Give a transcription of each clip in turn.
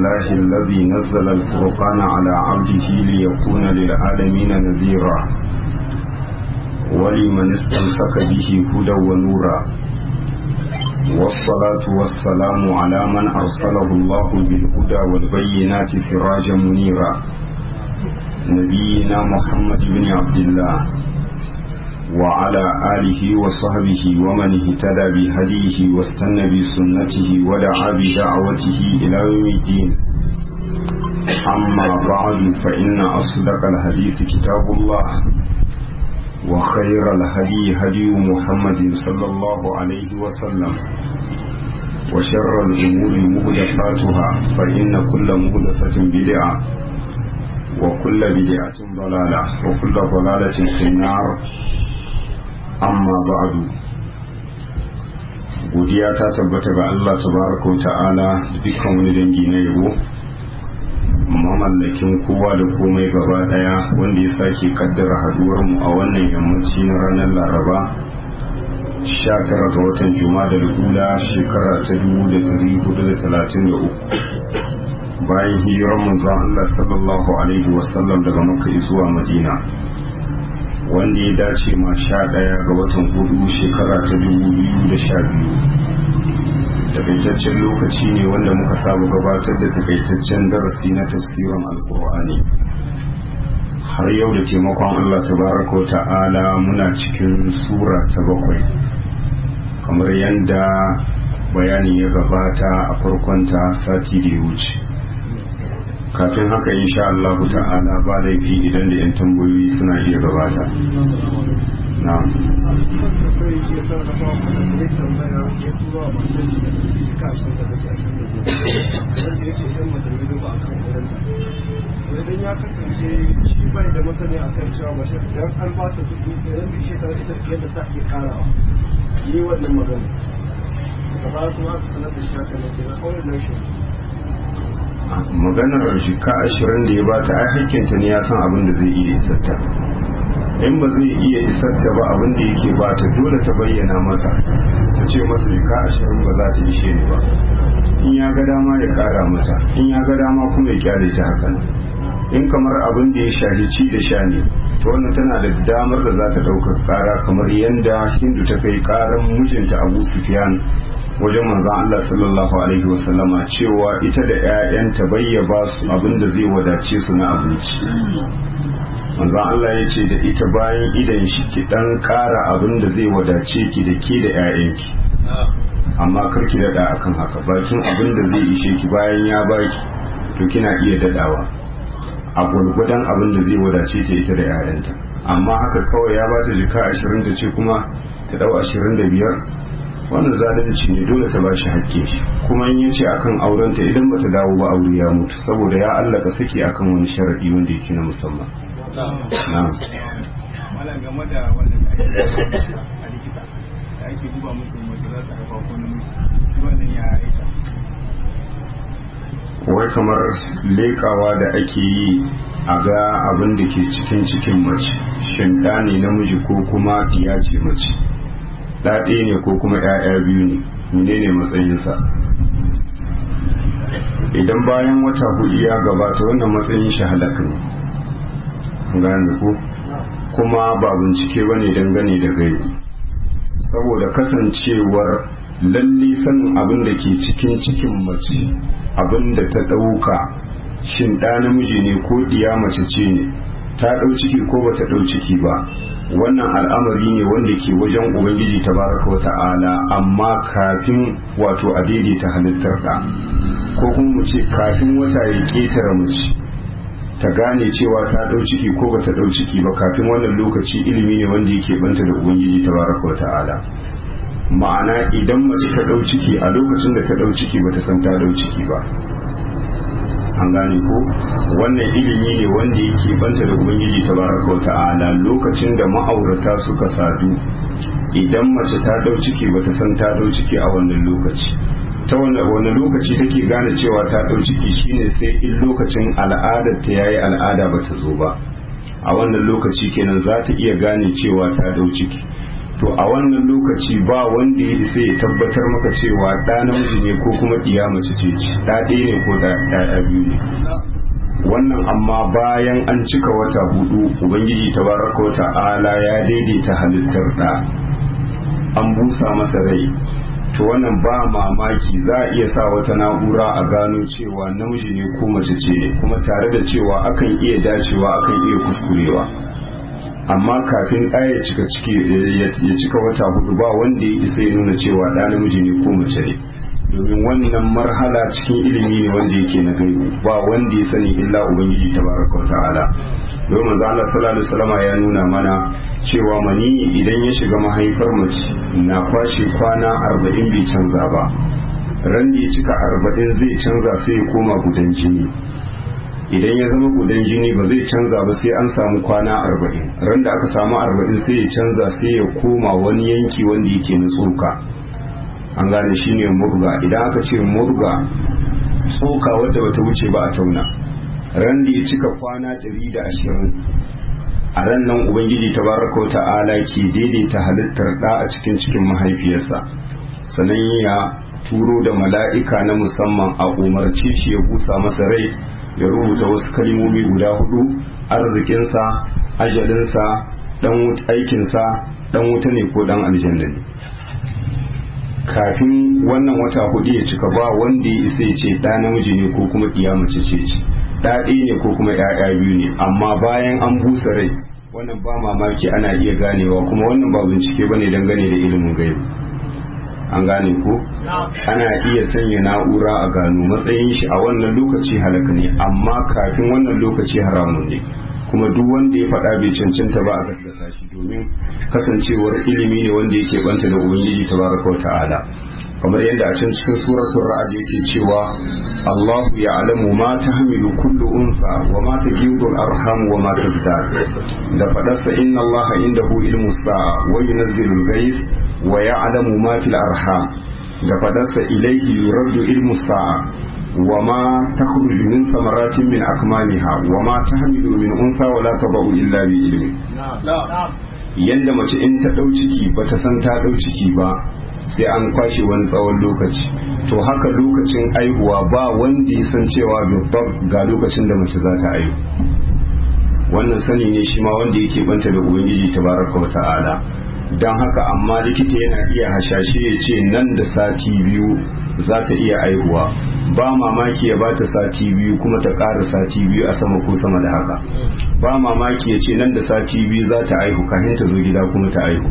لله الذي نزل الفرقان على عبده ليكون للعالمين نذيرا ولمن استمسك به هدى ونورا والصلاة والسلام على من أرسله الله بالهدى والبينات سراجا منيرا نبينا محمد بن عبد الله وعلى آله وصحبه ومن اهتدى بهديه واستنى بسنته ودعا بدعوته إلى يوم الدين أما بعد فإن أصدق الحديث كتاب الله وخير الهدي هدي محمد صلى الله عليه وسلم وشر الأمور مهدفاتها فإن كل مهدفة بدعة وكل بدعة ضلالة وكل ضلالة في النار amma ba'adu godiya ta tabbata ga Allah tabaraka wa ta'ala da dukkan wani dangi na yabo mamallakin kowa da komai gaba daya wanda ya sake kaddara haduwar mu a wannan yammaci na ranar laraba 19 ga watan juma'a da ula shekara ta 1433 bayan hijirar manzon Allah sallallahu alaihi wasallam daga makka zuwa madina wanda ya dace ma sha ɗaya ga watan hudu shekara ta dubu biyu da sha biyu takaitaccen lokaci ne wanda muka saba gabatar da takaitaccen darasi na tafsirin alkur'ani har yau da taimakon allah tabaraka ta'ala muna cikin sura ta bakwai kamar yadda bayani ya gabata a farkonta sati da ya wuce kafin haka insha Allah ta'ala ba laifi idan da 'yan tambayoyi suna iya gabata na idan ya kasance shi bai da masani a kan cewa mashi idan an ba ta kuɗi idan bi shekara ita yadda ta ke karawa yi wannan magana gaba kuma aka sanar da shi haka ne kenan kawai nan shi maganar shika ashirin da ya bata ai hakkinta ne ya san abin da zai iya isarta in ba zai iya isarta ba abin da yake bata dole ta bayyana masa ta ce masa shika ashirin ba za ta ishe ni ba in ya ga dama ya kara mata in ya ga dama kuma ya kyale ta haka in kamar abin da ya shahi ci da sha ne to wannan tana da damar da za ta ɗauka kara kamar yadda hindu ta kai karan mijinta abu sufyan wajen manzan Allah sallallahu Alaihi wasallama cewa ita da 'ya'yanta bayyaba su abinda zai wadace su na abinci manzan Allah ya ce da ita bayan idan shi ki dan kara abinda zai wadace ki da ke da 'ya'yanki amma kar ki dada akan haka bakin abinda zai ishe ki bayan ya baki to kina iya dadawa a gwargwadon abinda zai wadace ta ita da 'ya'yanta amma haka kawai ya bata jika ashirin da ce kuma ta dau ashirin da biyar wannan zalunci ne dole ta bashi hakke shi kuma in yace akan aurenta idan bata dawo ba aure ya mutu saboda ya allaka saki akan wani sharadi wanda yake na musamman na'am malam game da wannan da ake a likita da ake duba musu mace za su haifa ko namiji shi wannan ya aika wai kamar lekawa da ake yi a ga abin da ke cikin cikin mace shin ɗa ne namiji ko kuma iya ce mace ɗaɗe ne ko kuma ‘ya'ya biyu ne menene matsayinsa idan bayan wata hudu ya gabata wannan matsayin shi halaka ne gane ko kuma ba bincike ba ne dangane da gaibi saboda kasancewar lalle sanin abin da ke cikin cikin mace abin da ta ɗauka shin ɗa namiji ne ko ɗiya mace ce ne ta ɗau ciki ko ba ta ɗau ciki ba wannan al'amari ne wanda ke wajen ubangiji tabaraka wa ta'ala amma kafin wato a daidaita halittar da ko kuma mu ce kafin wata ya ketare mace ta gane cewa ta dau ciki ko bata dau ciki ba kafin wannan lokaci ilimi ne wanda yake banta da ubangiji tabaraka wa ta'ala ma'ana idan mace ta dau ciki a lokacin da ta dau ciki bata san ta dau ciki ba an gane ko wannan ilimi ne wanda yake banta da ubangiji tabaraka wa ta'ala lokacin da ma'aurata suka sadu idan mace ta dau ciki bata san ta dau ciki a wannan lokaci ta wani lokaci take gane cewa ta dau ciki shine sai in lokacin al'adar ta yayi al'ada bata zo ba a wannan lokaci kenan za ta iya gane cewa ta dau ciki to a wannan lokaci ba wanda ya isa ya tabbatar maka cewa ɗa namiji ne ko kuma ɗiya mace ce ɗa ɗaya ne ko ɗaya biyu ne wannan amma bayan an cika wata hudu ubangiji tabaraka wa ta'ala ya daidaita halittar ɗa an busa masa rai to wannan ba mamaki za a iya sa wata na'ura a gano cewa namiji ne ko mace ce ne kuma tare da cewa akan iya dacewa akan iya kuskurewa amma kafin ɗaya ya cika ciki ya cika wata hudu ba wanda ya isa ya nuna cewa ɗa namiji ne ko mace ne domin wannan marhala cikin ilimi ne wanda yake na gaibu ba wanda ya sani illa ubangiji tabaraka wa ta'ala domin manzo Allah sallallahu alaihi wasallam ya nuna mana cewa mani idan ya shiga mahaifar mace na kwashe kwana arba'in bai canza ba ran da ya cika arba'in zai canza sai ya koma gudan jini idan ya zama gudan jini ba zai canza ba sai an samu kwana arba'in ran da aka samu arba'in sai ya canza sai ya koma wani yanki wanda yake na tsoka an gane shi ne murga idan aka ce murga tsoka wadda bata wuce ba a tauna ran da ya cika kwana ɗari da ashirin a ran nan ubangiji tabaraka wa ta'ala ke daidaita halittar ɗa a cikin cikin mahaifiyarsa sannan ya turo da mala'ika na musamman a umarci shi ya busa masa rai ya rubuta wasu kalimomi guda hudu arzikinsa ajalinsa dan aikinsa dan wuta ne ko dan aljanna ne kafin wannan wata hudu ya cika ba wanda ya isa ya ce ɗa namiji ne ko kuma ɗiya mace ce ce ɗa ɗaya ne ko kuma ‘ya'ya biyu ne amma bayan an busa rai wannan ba mamaki ana iya ganewa kuma wannan ba bincike ba ne dangane da ilimin gaibu an gane ko ana iya sanya na'ura a gano matsayin shi a wannan lokaci halaka ne amma kafin wannan lokaci haramun ne kuma duk wanda ya faɗa bai cancanta ba a gaskata shi domin kasancewar ilimi ne wanda yake banta da ubangiji tabaraka wa ta'ala kamar yadda a can cikin suratul ra'd yake cewa Allahu ya'lamu ma tahmilu kullu unsa wa ma tajidu al-arham wa ma tazdad da fadarsa inna Allaha indahu ilmu sa'a wa yunzilu al-ghayth wa ya'lamu ma fil arham da fadarsa ilayhi yuraddu ilmu sa'a وما تخرج من ثمرات من أكمامها وما تحمل من أنثى ولا تضع إلا بعلمه yanda mace in ta ɗau ciki ba ta san ta ɗau ciki ba sai an kwashe wani tsawon lokaci to haka lokacin aihuwa ba wanda ya san cewa bibbab ga lokacin da mace za ta aihu wannan sani ne shi ma wanda yake banta da ubangiji tabaraka wa ta'ala don haka amma likita yana iya hashashe ya ce nan da sati biyu za ta iya aihuwa ba mamaki ya ba ta sati biyu kuma ta ƙara sati biyu a sama ko sama da haka ba mamaki ya ce nan da sati biyu za ta aihu kafin ta zo gida kuma ta aihu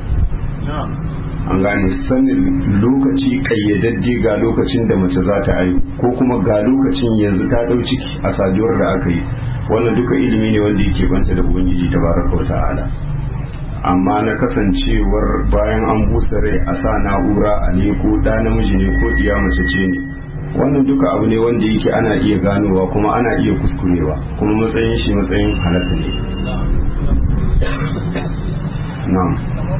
an gane sanin lokaci kayyadadde ga lokacin da mace za ta aihu ko kuma ga lokacin yanzu ta ɗau ciki a saduwar da aka yi wannan duka ilimi ne wanda yake banta da ubangiji tabaraka wa ta'ala amma na kasancewar bayan an busa rai a sa na'ura a ne ko ɗa namiji ne ko iya mace ce ne wannan duka abu ne wanda yake ana iya ganowa kuma ana iya kuskurewa kuma matsayin shi matsayin halatta ne na'am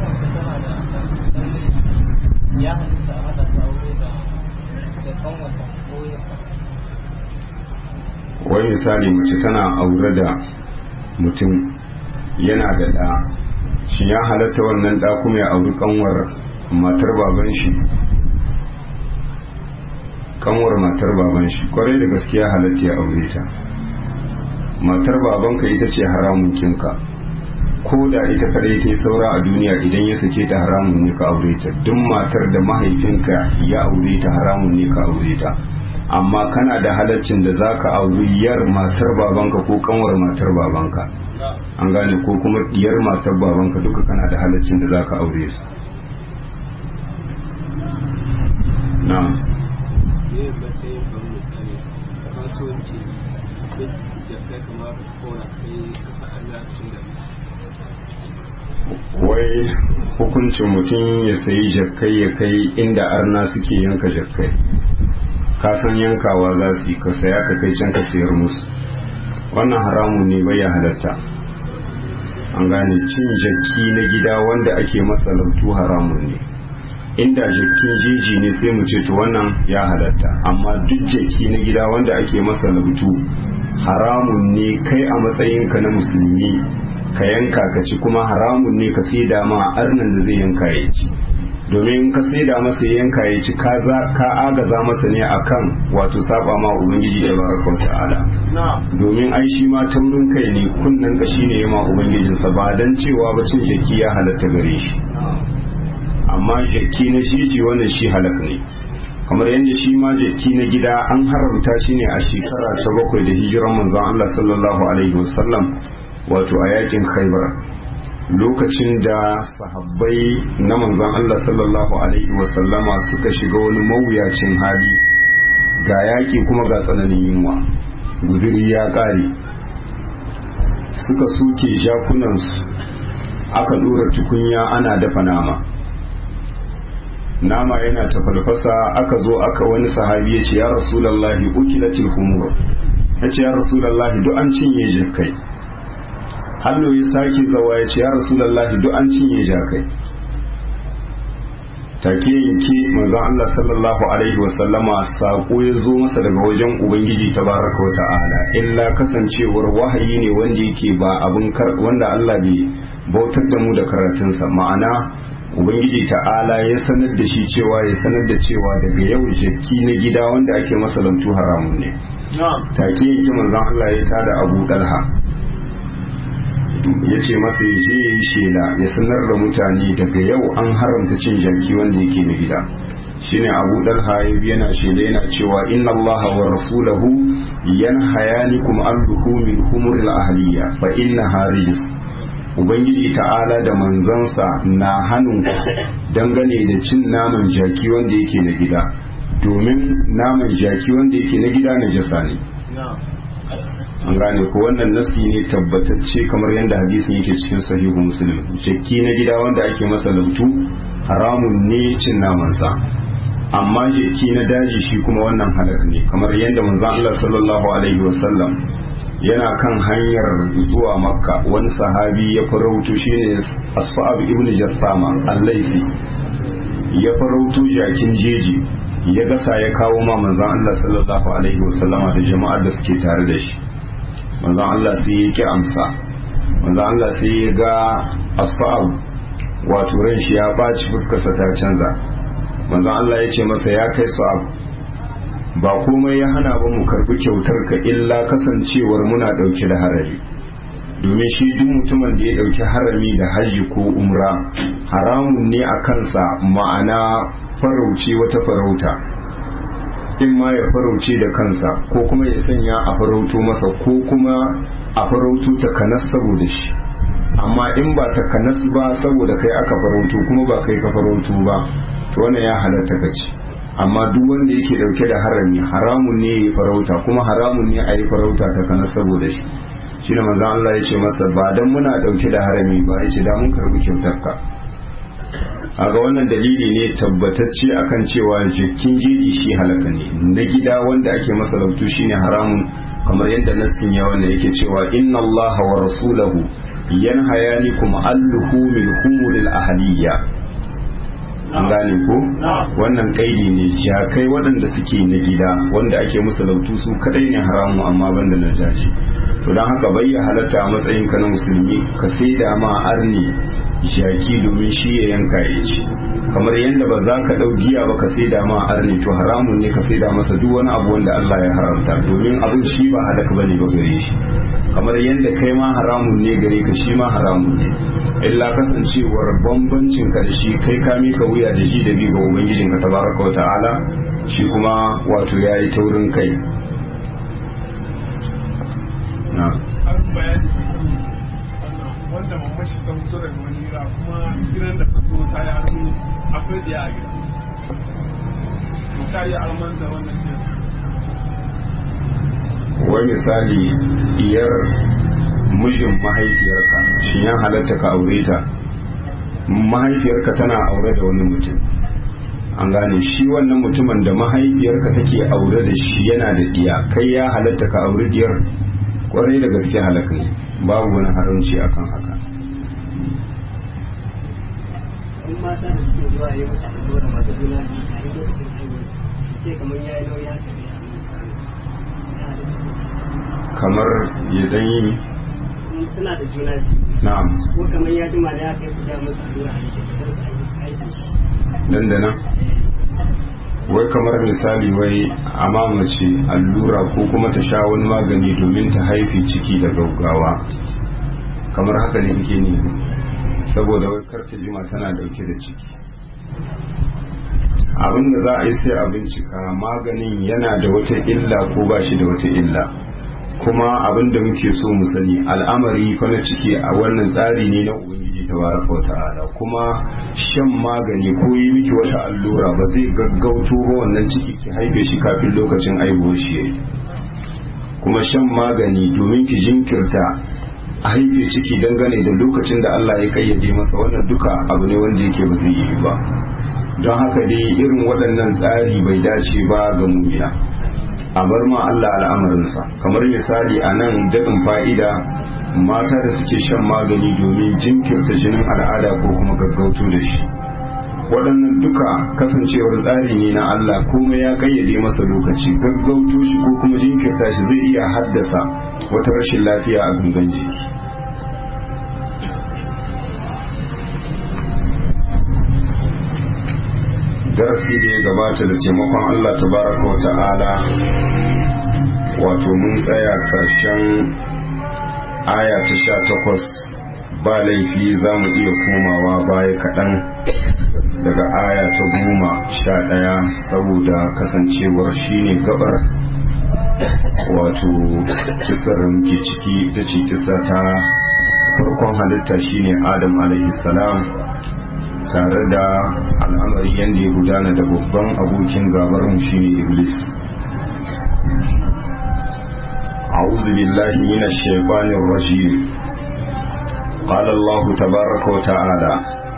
wai misali mace tana aure da mutum yana da ɗa shi ya halatta wannan ɗa kuma ya auri kanwar matar baban shi kanwar matar baban shi kwarai da gaskiya halatta ya aure ta matar babanka ita ce haramun kinka ko da ita kadai ta yi saura a duniya idan ya sake ta haramun ne ka aure ta duk matar da mahaifinka ya aure ta haramun ne ka aure ta amma kana da halaccin da za ka auri yar matar babanka ko kanwar matar babanka an gane ko kuma diyar matar babanka duka kana da halaccin da za ka aure su na wai hukuncin mutum ya sayi jakkai ya kai inda arna suke yanka jakkai ka san yankawa za su yi ka saya ka kai can ka sayar musu wannan haramun ne bai ya halatta an gane cin jakki na gida wanda ake masa lautu haramun ne inda jakkin jeji ne sai mu ce to wannan ya halatta amma duk jakki na gida wanda ake masa lautu haramun ne kai a matsayinka na musulmi ka yanka ka ci kuma haramun ne ka sai da ma arnan da zai yanka ya ci domin ka sai da masa ya yanka ya ci ka agaza masa ne akan wato saba ma ubangiji da baraka ta'ala domin ai shi ma taurin kai ne kunnen ka shine ya ma ubangijinsa ba dan cewa ba cin jaki ya halatta gare shi amma jaki na shi ce wannan shi halak ne kamar yadda shi ma jaki na gida an haramta shi ne a shekara ta bakwai da hijiran manzon Allah sallallahu alaihi wasallam wato a yakin khaibar lokacin da sahabbai na manzon Allah sallallahu alaihi wasallama suka shiga wani mawuyacin hali ga yaki kuma ga tsananin yunwa guziri ya kare suka suke jakunansu aka dora tukunya ana dafa nama nama yana tafalfasa aka zo aka wani sahabi ya ce ya rasulallahi ukilatil humur ya ce ya rasulallahi duk an cinye jakai hannu ya sake zawa ya ce ya rasulallahi duk an cinye jakai take yanke manzon Allah sallallahu alaihi wasallama sako ya zo masa daga wajen ubangiji tabaraka wa ta'ala illa kasancewar wahayi ne wanda yake ba abin wanda Allah bai bautar da mu da karatunsa ma'ana ubangiji ta'ala ya sanar da shi cewa ya sanar da cewa daga yau jaki na gida wanda ake masa lantu haramun ne take yake manzon Allah ya tada Abu Dalha ya ce masa ya je ya yi shela ya sanar da mutane daga yau an haramta cin jaki wanda yake na gida shine Abu Dalha ya bi yana shela yana cewa inna Allah wa rasulahu yanhayanikum an luhumil humuril ahliya fa innaha rijs ubangiji ta'ala da manzansa na hannun dangane da cin naman jaki wanda yake na gida domin naman jaki wanda yake na gida na jasa ne an gane ko wannan nasi ne tabbatacce kamar yadda hadisin yake cikin sahihu muslim jaki na gida wanda ake masa lautu haramun ne cin namansa amma jaki na daji shi kuma wannan halak ne kamar yadda manzon Allah sallallahu alaihi wasallam yana kan hanyar zuwa makka wani sahabi ya farautu shine asfa'ab ibn jassama al-laifi ya farautu jakin jeji ya gasa ya kawo ma manzon Allah sallallahu alaihi wasallama da jama'ar da suke tare da shi manzon Allah sai ya ki amsa manzon Allah sai ya ga asfa'ab wato ran shi ya baci fuskarsa ta canza manzon Allah ya ce masa ya kai sa'ab ba komai ya hana ba mu karbi kyautar ka illa kasancewar muna dauke da harami domin shi duk mutumin da ya dauki harami da hajji ko umra haramun ne a kansa ma'ana farauce wata farauta in ma ya farauce da kansa ko kuma ya sanya a farauto masa ko kuma a farauto ta kanas saboda shi amma in ba ta kanas ba saboda kai aka farauto kuma ba kai ka farauto ba to wannan ya halatta ka ci amma duk wanda yake dauke da harami haramun ne ya farauta kuma haramun ne a yi farauta ta kanas saboda shi shi ne manzon Allah ya ce masa ba dan muna dauke da harami ba ya ce da mun karbi kyautar ka aga wannan dalili ne tabbatacce akan cewa jikin jeji shi halaka ne na gida wanda ake masa lautu shine haramun kamar yadda nassin ya wanda yake cewa inna allaha wa rasulahu yanhayanikum alluhu min humuril ahliya an gane ko wannan kaidi ne jakai waɗanda suke na gida wanda ake musu lautu su kadai ne haramu amma banda na jaji to don haka bai ya halatta a matsayin ka na musulmi ka sai da ma arni jaki domin shi ya yanka ya ci kamar yadda ba za ka ɗau giya ba ka sai da ma arni to haramun ne ka sai da masa duk wani abu wanda Allah ya haramta domin abin shi ba halaka bane ba gare shi kamar yadda kai ma haramun ne gare ka shi ma haramun ne illa kasancewar bambancin ka da shi kai ka mika wuya da ji da bi ga ubangijin ka tabaraka wa ta'ala shi kuma wato yayi taurin kai na wanda mamashi ta fito daga wani gida kuma gidan da ta zo ta yi armi akwai ɗaya a gida to ta yi alman da wannan gidan wai misali iyar mijin mahaifiyarka shi ya halatta ka aure ta mahaifiyarka tana aure da wani mutum an gane shi wannan mutumin da mahaifiyarka take aure da shi yana da diya kai ya halatta ka aure diyar kwarai da gaske halaka ne babu wani haramci akan haka in mata da suke zuwa yi masa da da masu juna biyu a yi lokacin haihuwa ce kamar ya yi nauyi haka ne a kamar ya dan yi suna da juna biyu na'am ko kamar ya jima da ya kai ku ja musu allura a jikin kar su aiki shi nan da nan wai kamar misali wai amma mace allura ko kuma ta sha wani magani domin ta haifi ciki da gaugawa kamar haka ne kake ne saboda wai kar ta jima tana dauke da ciki abin da za a yi sai a bincika maganin yana da wata illa ko ba shi da wata illa kuma abin da muke so mu sani al'amari fa na ciki a wannan tsari ne na ubangiji tabaraka wa ta'ala kuma shan magani ko yi miki wata allura ba zai gaggauto ba wannan ciki ki haife shi kafin lokacin aihuwar shi yayi kuma shan magani domin ki jinkirta a haife ciki dangane da lokacin da Allah ya kayyade masa wannan duka abu ne wanda yake ba zai yi ba don haka dai irin waɗannan tsari bai dace ba ga mumiya a bar ma Allah al'amarinsa kamar misali a nan daɗin fa'ida mata da suke shan magani domin jinkirta jinin al'ada ko kuma gaggauto da shi waɗannan duka kasancewar tsari ne na Allah kuma ya kayyade masa lokaci gaggauto shi ko kuma jinkirta shi zai iya haddasa wata rashin lafiya a gangan jiki darasi da ya gabata da taimakon Allah tabaraka wa ta'ala wato mun tsaya karshen aya ta sha takwas ba laifi za mu iya komawa baya kaɗan daga aya ta goma sha ɗaya saboda kasancewar shine gabar wato kisar muke ciki ta ce kisa ta farkon halitta shine adam alaihi salam tare da al'amari yadda ya gudana da babban abokin gabarmu shine iblis أعوذ بالله من الشيطان الرجيم قال الله تبارك وتعالى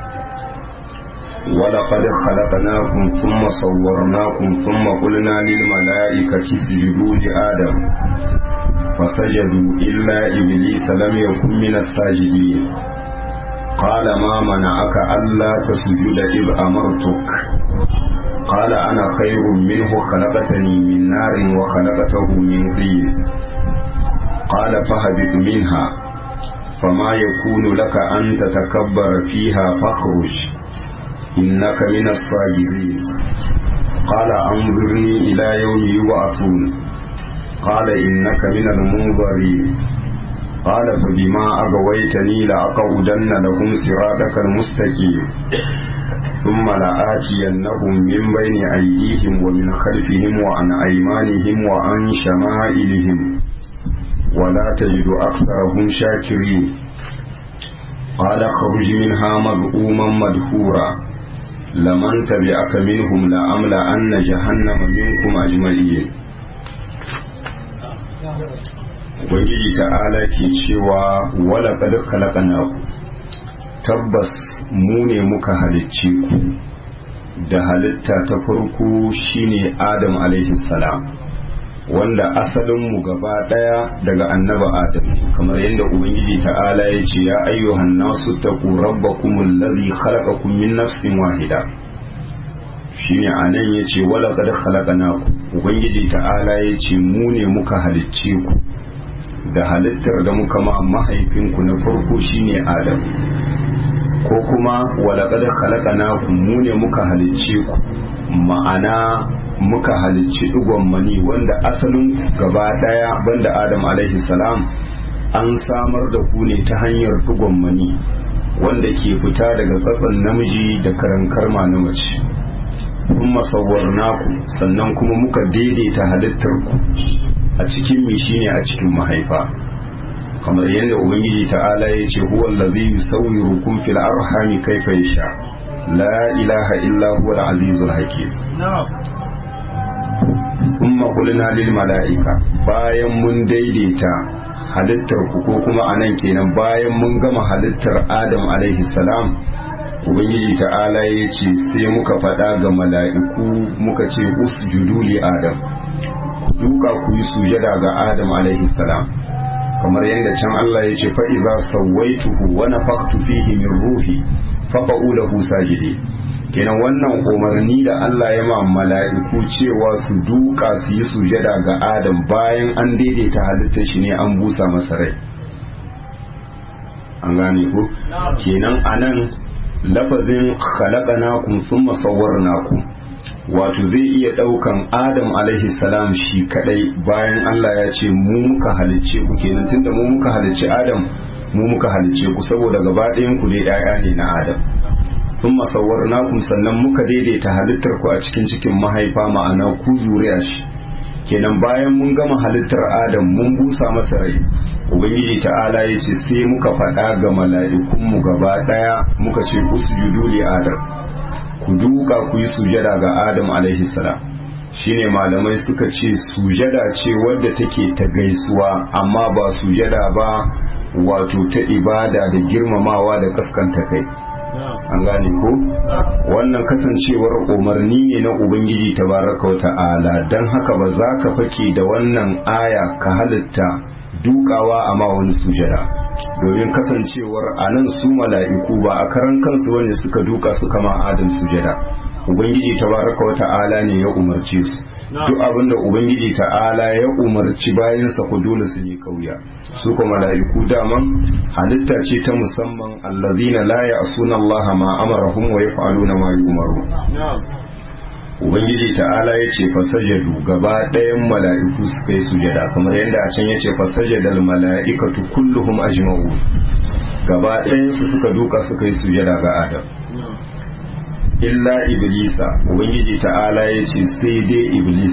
ولقد خلقناكم ثم صورناكم ثم قلنا للملائكة اسجدوا لآدم فسجدوا إلا إبليس لم يكن من الساجدين قال ما منعك ألا تسجد إذ أمرتك قال أنا خير منه خلقتني من نار وخلقته من طين قال فهبط منها فما يكون لك أن تتكبر فيها فاخرج إنك من الصاغرين قال أنظرني إلى يوم يبعثون قال إنك من المنظرين قال فبما أغويتني لأقعدن لهم صراطك المستقيم ثم لآتينهم من بين أيديهم ومن خلفهم وعن أيمانهم وعن شمائلهم ولا تجد أكثرهم شاكرين قال خرج منها مذءوما مدحورا لمن تبعك منهم لأملأن جهنم منكم أجمعين Ubangiji ta'ala ke cewa wala qad khalaqnaku tabbas mu ne muka halicce ku da halitta ta farko shine Adam alaihi salam wanda asalin mu gaba daya daga annaba Adam kamar yadda Ubangiji ta'ala ya ce ya ayyuhan nasu taqu rabbakumul ladhi khalaqakum min nafsin wahida shine anan yace wala qad khalaqnaku Ubangiji ta'ala ya ce mu ne muka halicce ku da halittar da muka ma mahaifinku na farko shine Adam ko kuma walaƙar halakana mu ne muka halicce ku ma'ana muka halicci ɗigon mani wanda asalin gaba ɗaya banda Adam alaihi salam an samar da ku ne ta hanyar ɗigon mani wanda ke fita daga tsatson namiji da karankar na mace kuma naku sannan kuma muka daidaita halittar ku a cikin mi shine a cikin mahaifa kamar yadda ubangiji ta'ala ya ce huwa allazi yusawwirukum fil arhami kayfa yasha la ilaha illa huwa al-azizul hakim kuma qulna lil mala'ika bayan mun daidaita halittar ku ko kuma anan kenan bayan mun gama halittar Adam alaihi salam ubangiji ta'ala ya ce sai muka faɗa ga mala'iku muka ce usjudu li adam duka ku yi sujada ga Adam alaihi salam kamar yadda can Allah ya ce fa idza sawaituhu wa nafakhtu fihi min ruhi fa lahu sajidi kenan wannan umarni da Allah ya ma mala'iku cewa su duka su yi sujada ga Adam bayan an daidaita halittar shi ne an busa masa rai an gane ku kenan anan lafazin khalaqnakum thumma sawwarnakum wato zai iya daukan Adam alaihi salam shi kadai bayan Allah ya ce mu muka halicce ku kenan tunda mu muka halicce Adam mu muka halicce ku saboda gaba ɗayan ku dai ɗaya ne na Adam sun masawar nakum sannan muka daidaita halittar ku a cikin cikin mahaifa ma'ana ku zuriya shi kenan bayan mun gama halittar adam mun busa masa rai ubangiji ta'ala ya ce sai muka faɗa ga mala'ikunmu gaba ɗaya muka ce usjudu li adam ku duka ku yi sujada ga adam alaihi salam shine malamai suka ce sujada ce wadda take ta gaisuwa amma ba sujada ba wato ta ibada da girmamawa da kaskanta kai an gane ko wannan kasancewar umarni ne na ubangiji tabaraka wa ta'ala don haka ba za ka fake da wannan aya ka halitta dukawa a ma wani sujada domin kasancewar a nan su mala'iku ba a karan kansu wani suka duka suka ma adam sujada ubangiji tabaraka wa ta'ala ne ya umarce su duk abinda ubangiji ta'ala ya umarci bayansa ku dole su yi kauya su kuma mala'iku daman halitta ce ta musamman allazina la ya'suna Allah ma amarahum wa yaf'aluna ma yu'maru ubangiji ta'ala ya ce fasajadu gaba ɗayan mala'iku suka yi sujada kamar yadda a can ya ce fasajadal mala'ikatu kulluhum ajma'u gaba ɗayan su suka duka suka yi sujada ga adam illa iblisa ubangiji ta'ala ya ce sai dai iblis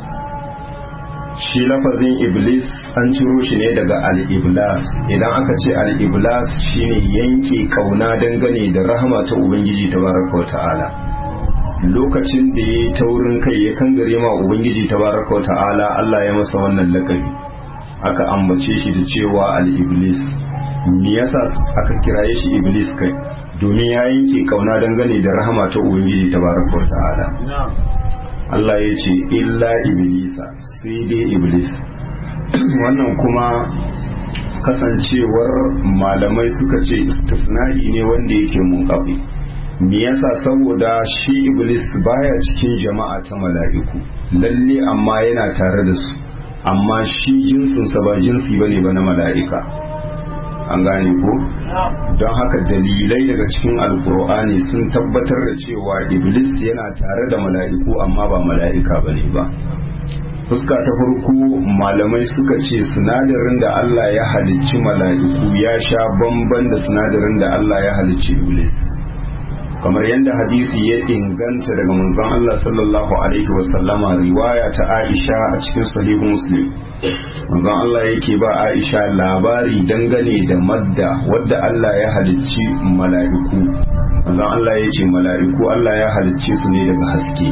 shi lafazin iblis an ciro shi ne daga al-iblas idan aka ce al-iblas shine yanke kauna dangane da rahama ta ubangiji tabaraka wa ta'ala lokacin da ya taurin kai ya kangare ma ubangiji tabaraka wa ta'ala Allah ya masa wannan lakabi aka ambace shi da cewa al-iblis me yasa aka kiraye shi iblis kai domin ya yanke kauna dangane da rahama ta ubangiji tabaraka wa ta'ala Allah ya ce illa iblisa sai dai iblis wannan kuma kasancewar malamai suka ce istifna'i ne wanda yake munkafi me yasa saboda shi iblis baya cikin jama'a ta mala'iku lalle amma yana tare da su amma shi jinsinsa ba jinsi bane ba na mala'ika an gane ko don haka dalilai daga cikin alkur'ani sun tabbatar da cewa iblis yana tare da mala'iku amma ba mala'ika bane ba fuska ta farko malamai suka ce sinadarin da Allah ya halicci mala'iku ya sha bamban da sinadarin da Allah ya halicci iblis kamar yadda hadisi ya inganta daga manzon Allah sallallahu alaihi wasallama riwaya ta Aisha a cikin sahihu Muslim manzon Allah yake ba Aisha labari dangane da madda wadda Allah ya halicci mala'iku manzon Allah ya ce mala'iku Allah ya halicce su ne daga haske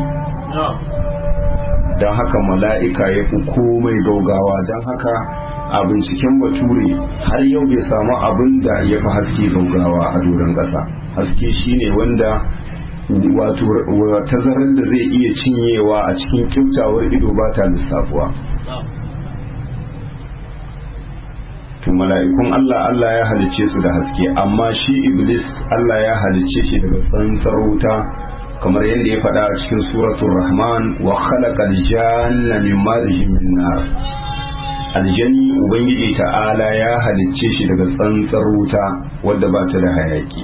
don haka mala'ika ya fi komai gaugawa don haka a binciken bature har yau bai samu abin da ya fi haske gaugawa a doron ƙasa haske shine wanda wato tazarar da zai iya cinyewa a cikin kyautawar ido ba ta lissafuwa to mala'ikun Allah Allah ya halicce su da haske amma shi iblis Allah ya halicce shi daga tsantsar wuta kamar yadda ya faɗa a cikin suratul rahman wa khalaqal janna min marjin min nar aljani ubangiji ta'ala ya halicce shi daga tsantsar wuta wadda ba ta da hayaki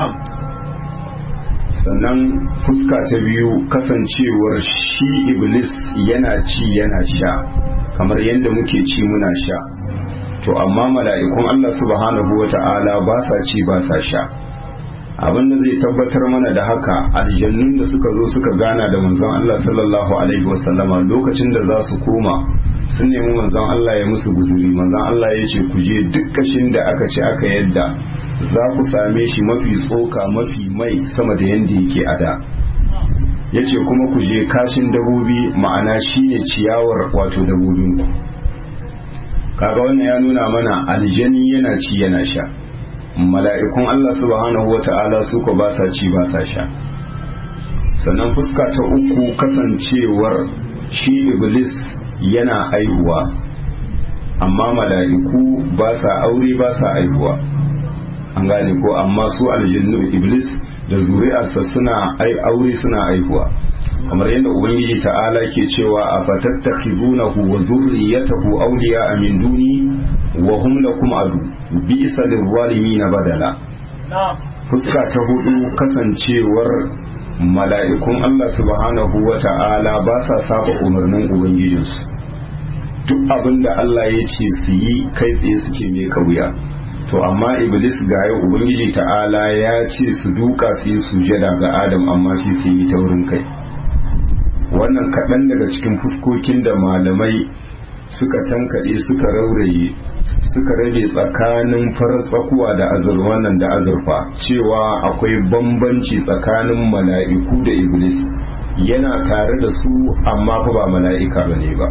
sannan fuska ta biyu kasancewar shi iblis yana ci yana sha kamar yadda muke ci muna sha to amma mala'ikun Allah subhanahu wa ta'ala ba sa ci ba sa sha abin da zai tabbatar mana da haka aljannun da suka zo suka gana da manzon Allah sallallahu alaihi wasallama lokacin da za su koma sun nemi manzon Allah ya musu guzuri manzon Allah ya ce ku je duk kashin da aka ci aka yadda za ku same shi mafi tsoka mafi mai sama da yanda yake a da ya ce kuma ku je kashin dabobi ma'ana shine ciyawar wato dabobinku kaga wannan ya nuna mana aljani yana ci yana sha mala'ikun Allah subhanahu wa ta'ala su ko ba sa ci ba sa sha sannan fuska ta uku kasancewar shi iblis yana aihuwa amma mala'iku ba sa aure ba sa aihuwa an gane ko amma su aljannu iblis da zuri'arsa suna ai aure suna aihuwa kamar yadda ubangiji ta'ala ke cewa a fatattakhizunahu wa zurriyatahu awliya min duni wa hum lakum adu bi'sa lil badala fuska ta hudu kasancewar mala'ikun Allah subhanahu wa ta'ala ba sa saba umarnin ubangijinsu duk abin da Allah ya ce su yi kai tsaye suke mai kauya to amma iblis ga yau ubangiji ta'ala ya ce su duka su yi sujada ga adam amma shi su yi taurin kai wannan kaɗan daga cikin fuskokin da malamai suka tankaɗe suka rauraye suka rabe tsakanin farar tsakuwa da azurfa nan da azurfa cewa akwai bambanci tsakanin mala'iku da iblis yana tare da su amma fa ba mala'ika bane ba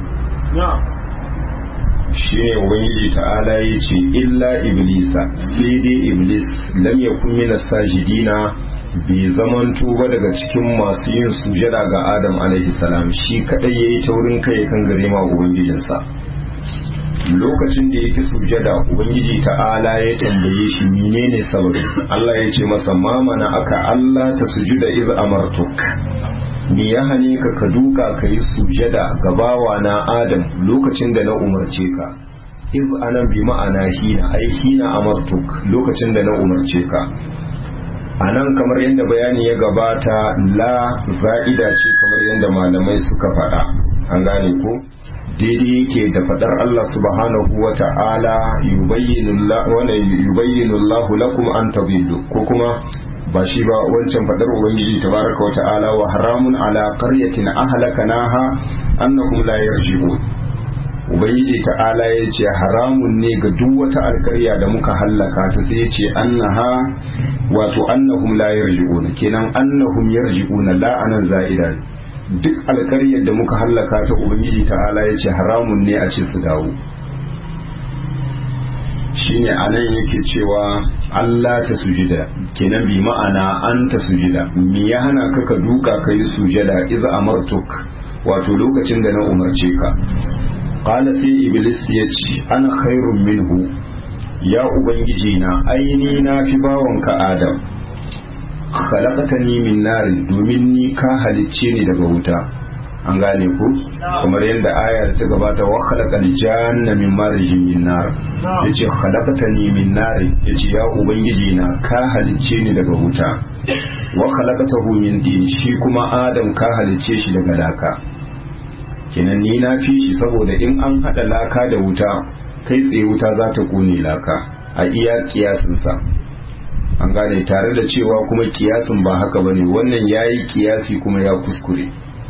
shi ne ubangiji ta'ala ya ce illa iblisa sai dai iblis lam yakun min sajidina bai zamanto ba daga cikin masu yin sujada ga adam alaihi salam shi kadai yayi taurin kai kan gare ma ubangijinsa lokacin da yake sujada ubangiji ta'ala ya tambaye shi menene sababi Allah ya ce masa mamana aka Allah ta sujuda iz amartuk me ya hane ka ka duka ka yi sujada ga bawa na adam lokacin da na umarce ka iz anan bi ma'ana hina ai hina amartuk lokacin da na umarce ka anan kamar yadda bayani ya gabata la za'ida ce kamar yadda malamai suka faɗa an gane ko daidai yake da faɗar Allah subhanahu wa ta'ala yubayyinu Allah lakum an tabillu ko kuma ba shi ba wancan fadar ubangiji tabaraka wa ta'ala wa haramun ala qaryatin ahlakanaha annahum la yarji'un ubangiji ta'ala ya ce haramun ne ga duk wata alkarya da muka hallaka ta sai ya ce annaha wato annahum la yarji'un kenan annahum yarji'una la anan za'ida duk alkaryar da muka hallaka ta ubangiji ta'ala ya ce haramun ne a ce su dawo shine anan yake cewa Allah ta sujida kenan bi ma'ana an ta sujida me ya hana ka ka duka ka yi sujada iz amartuk wato lokacin da na umarce ka qala sai iblis ya ce ana khairun minhu ya ubangiji na aini na fi bawanka adam khalaqtani min narin domin ni ka halicce ni daga wuta an gane ku kamar yadda aya ta gabata wa khalaqal janna min marijin min nar yace khalaqtani min nar yace ya ubangiji na ka halicce ni daga wuta wa khalaqtahu min din shi kuma adam ka halicce shi daga laka kenan ni na fi shi saboda in an hada laka da wuta kai tsaye wuta za ta kone laka a iya kiyasin sa an gane tare da cewa kuma kiyasin ba haka bane wannan yayi kiyasi kuma ya kuskure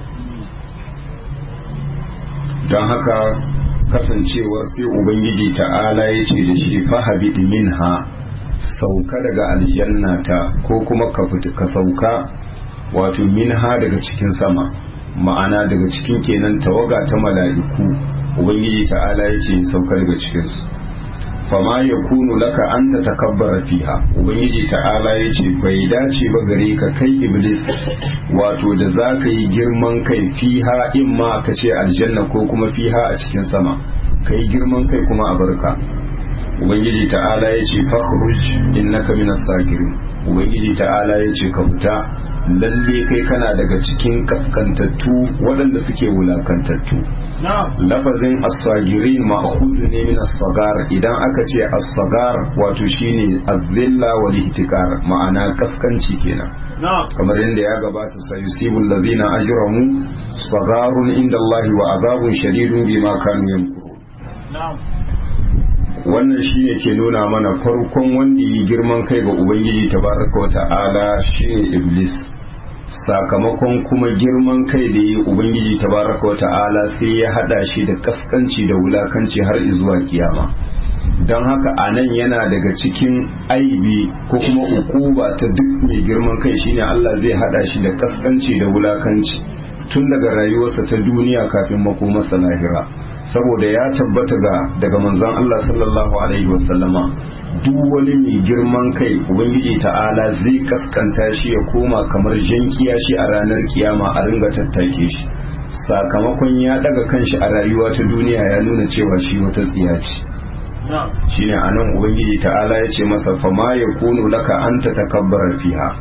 don haka kasancewar sai ubangiji ta'ala ya ce da shi fahabid minha sauka daga aljanna ta ko kuma ka ka sauka wato minha daga cikin sama ma'ana daga cikin kenan tawaga ta mala'iku ubangiji ta'ala ya ce sauka daga cikinsu fama ya kunu laka an ta takabbara fiha ubangiji ta'ala ya ce bai dace ba gare ka kai iblis wato da za ka yi girman kai fiha in ma ka ce aljanna ko kuma fiha a cikin sama ka yi girman kai kuma a barka ubangiji ta'ala ya ce fakhruj innaka minas sakirin ubangiji ta'ala ya ce ka fita lalle kai kana daga cikin kaskantattu waɗanda suke wulakantattu lafazin as-sagirin ma'khuz ne min as-sagar idan aka ce as-sagar wato shine az-zilla wal ihtikar ma'ana kaskanci kenan kamar yadda ya gabata sayusibu allazina ajramu sagarun inda Allah wa azabun shadidun bima kanu yamkurun wannan shine ke nuna mana farkon wanda yi girman kai ga ubangiji tabaraka wa ta'ala shine iblis sakamakon kuma girman kai da yi ubangiji tabaraka wa ta'ala sai ya hada shi da kaskanci da wulakanci har zuwa kiyama don haka a nan yana daga cikin aibi ko kuma ukuba ta duk mai girman kai shine Allah zai hada shi da kaskanci da wulakanci tun daga rayuwarsa ta duniya kafin makomarsa lahira saboda ya tabbata ga daga manzon Allah sallallahu alaihi wasallama duk wani mai girman kai ubangiji ta'ala zai kaskanta shi ya koma kamar jankiya shi a ranar kiyama a ringa tattake shi sakamakon ya daga kanshi a rayuwa ta duniya ya nuna cewa shi wata tsiya ce shine anan ubangiji ta'ala ya ce masa fama ya kunu laka an ta takabbara fiha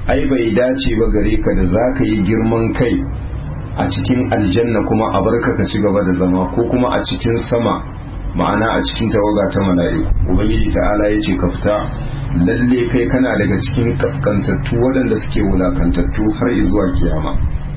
ai bai dace ba gare ka da za ka yi girman kai a cikin aljanna kuma a barka ka ci gaba da zama ko kuma a cikin sama ma'ana a cikin tawaga ta mala'iku ubangiji ta'ala ya ce ka fita lalle kai kana daga cikin kaskantattu waɗanda suke wulakantattu har zuwa kiyama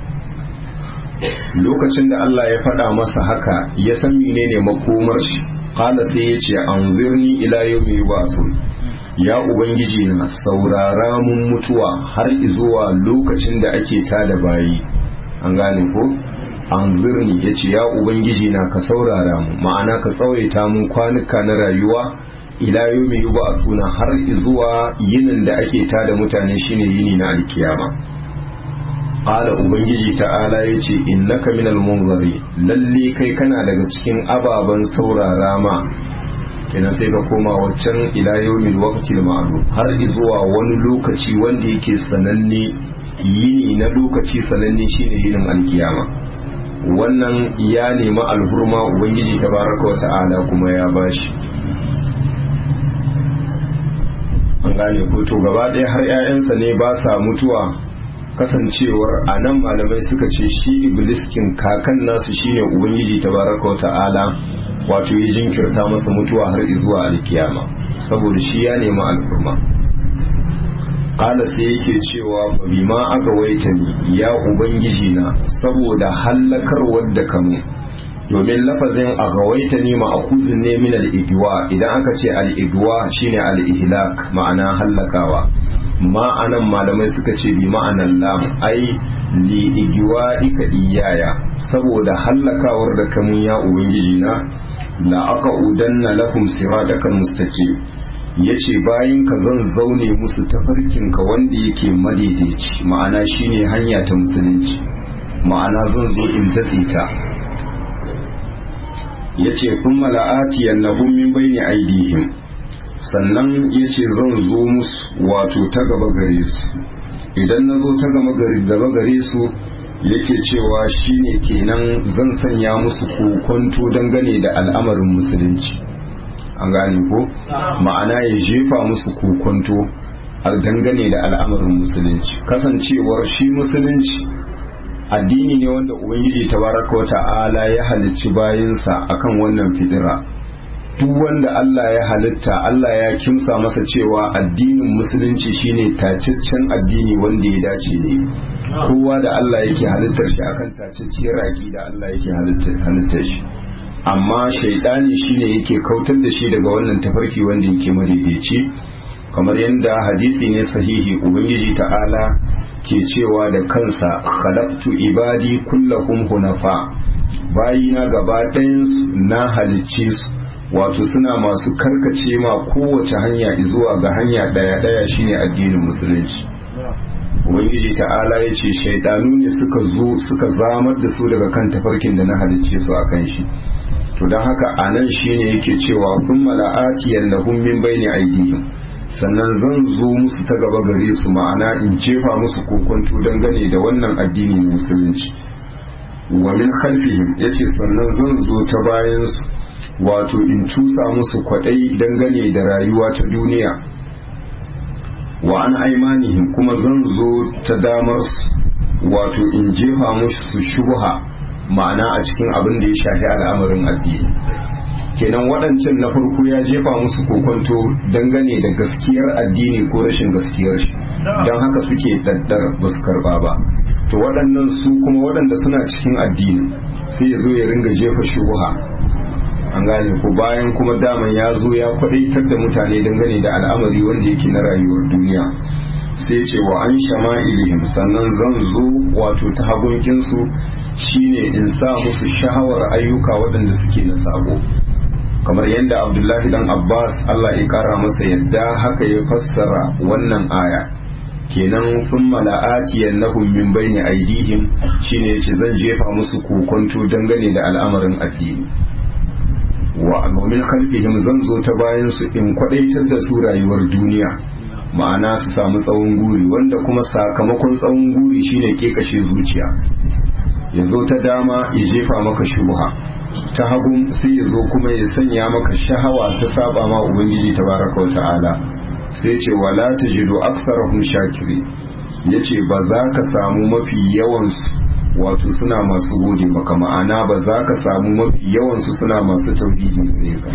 lokacin da Allah ya faɗa masa haka ya san menene makomar shi qala sai ya ce anzirni ila yawmi yub'athun ya ubangiji na saurara mun mutuwa har zuwa lokacin da ake tada bayi an gane ko anzirni ya ce ya ubangiji na ka saurara mu ma'ana ka tsawaita mun kwanuka na rayuwa ila yawmi yub'athuna har zuwa yinin da ake tada mutane shine yini na alkiyama Ƙala Ubangiji ta'ala ya ce, Innaka minal munzari lalle kai kana daga cikin ababen saurara ma, kenan sai ka koma waccan ila yawmin waqtil ma'lum har zuwa wani lokaci wanda yake sananne yini na lokaci sananne shine yinin alkiyama. Wannan ya nemi alhurma Ubangiji tabaraka wa ta'ala kuma ya bashi. An gane ko to gaba ɗaya har 'ya'yansa ne ba sa mutuwa kasancewar a nan malamai suka ce shi ibliskin kakan nasu shine ubangiji tabaraka wa ta'ala wato ya jinkirta masa mutuwa har zuwa alkiyama saboda shi ya nemi alfurma kala sai yake cewa fa bima aka waita ni ya ubangiji na saboda hallakar da kamu domin lafazin a gawaita ni ma'akuzin ne min al-igwa idan aka ce al-igwa shine al-ihlak ma'ana hallakawa ma'anan malamai suka ce bi ma'anan lam ai li igiwa ika iyaya saboda hallakawar da kamun ya ubangiji na la aka udanna lakum siradakan mustaqim yace bayan ka zan zaune musu tafarkin ka wanda yake madaidaici ma'ana shine hanya ta musulunci ma'ana zan zo in datse ta yace kuma la'atiyannahum min bayni aidihim sannan ya ce zan zo musu wato ta gaba gare su idan na zo ta gaba gare su yake cewa shine kenan zan sanya musu kokonto dangane da al'amarin musulunci an gane ko ma'ana ya jefa musu kokonto dangane da al'amarin musulunci kasancewar shi musulunci addini ne wanda ubangiji tabaraka wa ta'ala ya halicci bayinsa akan wannan fidira duk wanda Allah ya halitta Allah ya kimsa masa cewa addinin musulunci shine tacaccen addini wanda ya dace ne kowa da Allah yake halittar shi akan tacacciyar da Allah yake halittar shi amma shaidani shine yake kautar da shi daga wannan tafarki wanda yake madaidaici kamar yadda hadisi ne sahihi ubangiji ta'ala ke cewa da kansa khalaqtu ibadi kullahum hunafa bayina gaba ɗayan na halicce su wato suna masu karkace ma kowace hanya zuwa ga hanya daya daya shine addinin musulunci ubangiji ta'ala ya ce shaidanu ne suka zo suka zamar da su daga kan tafarkin da na halicce su a kan shi to don haka a nan shine yake cewa kun mala'ati yallahum min bayni aidihim sannan zan zo musu ta gaba gare su ma'ana in jefa musu kokonto dangane da wannan addini musulunci wa min khalfihim yace sannan zan zo ta bayan su wato in cusa musu kwadai dangane da rayuwa ta duniya wa an aimanihim kuma zan zo ta damar wato in jefa musu shubha ma'ana a cikin abin da ya shafi al'amarin addini kenan waɗancan na farko ya jefa musu kokonto dangane da gaskiyar addini ko rashin gaskiyar shi don haka suke daddar ba su karba ba to waɗannan su kuma waɗanda suna cikin addini sai ya zo ya ringa jefa shubha an gane ko bayan kuma daman ya zo ya kwadaitar da mutane dangane da al'amari wanda yake na rayuwar duniya sai ce wa an shama ilihim sannan zan zo wato ta hagunkinsu shine in sa musu shahawar ayyuka waɗanda suke na sabo kamar yadda abdullahi dan abbas allah ya kara masa yadda haka ya fassara wannan aya kenan sun mala'atiyan nahum min bayni aidihim shine yace zan jefa musu kokonto dangane da al'amarin addini wa min khalfihim zan zo ta bayan su in kwadaitar da su rayuwar duniya ma'ana su samu tsawon guri wanda kuma sakamakon tsawon guri shine kekashe zuciya ya zo ta dama ya jefa maka shubha ta hagu sai ya zo kuma ya sanya maka shahawa ta saba ma ubangiji tabaraka wa ta'ala sai ce wala tajidu aktsarahum shakiri ya ce ba za ka samu mafi yawansu wato suna masu gode maka ma'ana ba za ka samu mafi yawansu suna masu tauhidi ne ka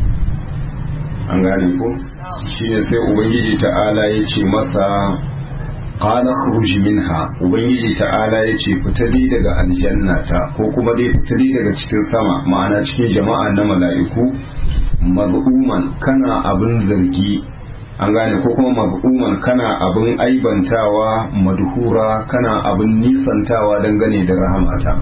an gane ko shine sai ubangiji ta'ala ya ce masa qala khruj minha ubangiji ta'ala ya ce fita dai daga aljanna ta ko kuma dai fita dai daga cikin sama ma'ana cikin jama'a na mala'iku mad'uman kana abin zargi an gane ko kuma mad'uman kana abin aibantawa madhura kana abin nisantawa dangane da rahamata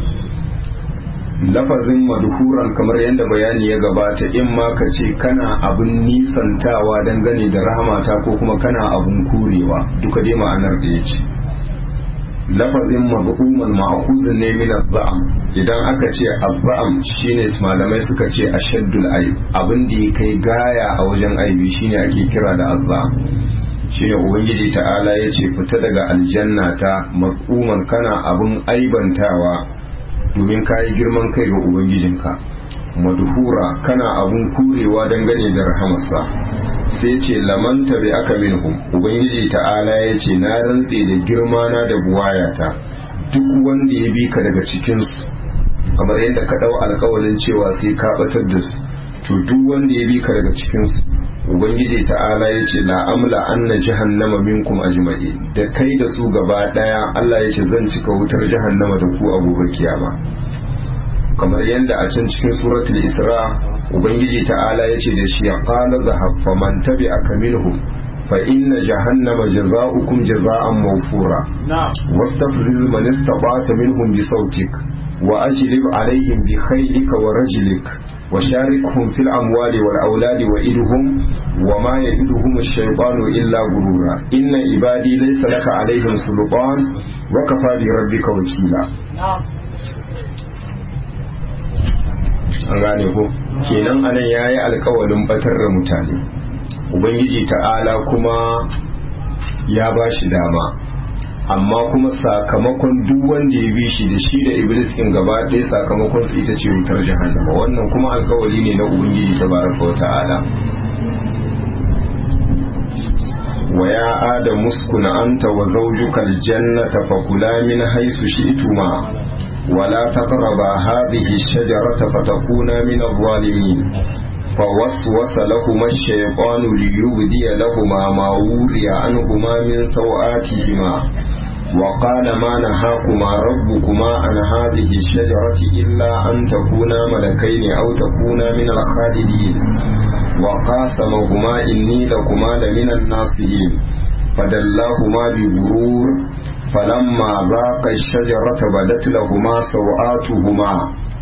lafazin madhuran kamar yadda bayani ya gabata in ma ka ce kana abin nisantawa dangane da rahamata ko kuma kana abin kurewa duka dai ma'anar da ya ce lafazin madhuman ma'khuzun ne min az-za'am idan aka ce az-za'am shine malamai suka ce ashaddul ayb abin da ya kai gaya a wajen aibi shine ake kira da az-za'am shine ubangiji ta'ala ya ce fita daga aljanna ta madhuman kana abin aibantawa domin ka yi girman kai ga ubangijinka madhura kana abun kurewa dangane da rahamarsa sai ce lamanta bi aka minhum ubangiji ta'ala ya ce na rantse da girma na da buwayata duk wanda ya bi ka daga cikinsu kamar yadda ka dau alkawalin cewa sai ka batar da su to duk wanda ya bi ka daga cikinsu ubangiji ta'ala ya ce la amla anna jahannama minkum ajma'i da kai da su gaba daya Allah ya ce zan cika wutar jahannama da ku a gobe kiyama kamar yadda a can cikin suratul isra ubangiji ta'ala ya ce da shi qala zahab faman tabi'aka minhum fa inna jahannama jazaa'ukum jazaa'an mawfura wastafzil man istata'ta minhum bi sautik wa ajlib alaihim bi khaylika wa rajlik وشاركهم في الأموال والأولاد وإدهم وما يئدهم الشيطان إلا غرورا إن عبادي ليس لك عليهم سلطان وكفى بربك وكيلا an gane ko kenan anan ya yi alkawalin batar da mutane ubangiji ta'ala kuma ya ba shi dama amma kuma sakamakon duk wanda ya bi shi da shi da iblis in gaba ɗaya sakamakon su ita ce wutar jahannama wannan kuma alkawali ne na ubangiji ta baraka wa ta'ala wa ya adam muskun anta wa zawjuka aljannata fa kula min haythu shi'tuma ولا تقربا هذه الشجرة فتكونا من الظالمين فوسوس لهما الشيطان ليبدي لهما ما وري عنهما من سوآتهما وقال ما نهاكما ربكما عن هذه الشجرة إلا أن تكونا ملكين أو تكونا من الخالدين وقاسمهما إني لكما لمن الناصحين فدلاهما بغرور فلما ذاق الشجرة بدت لهما سوآتهما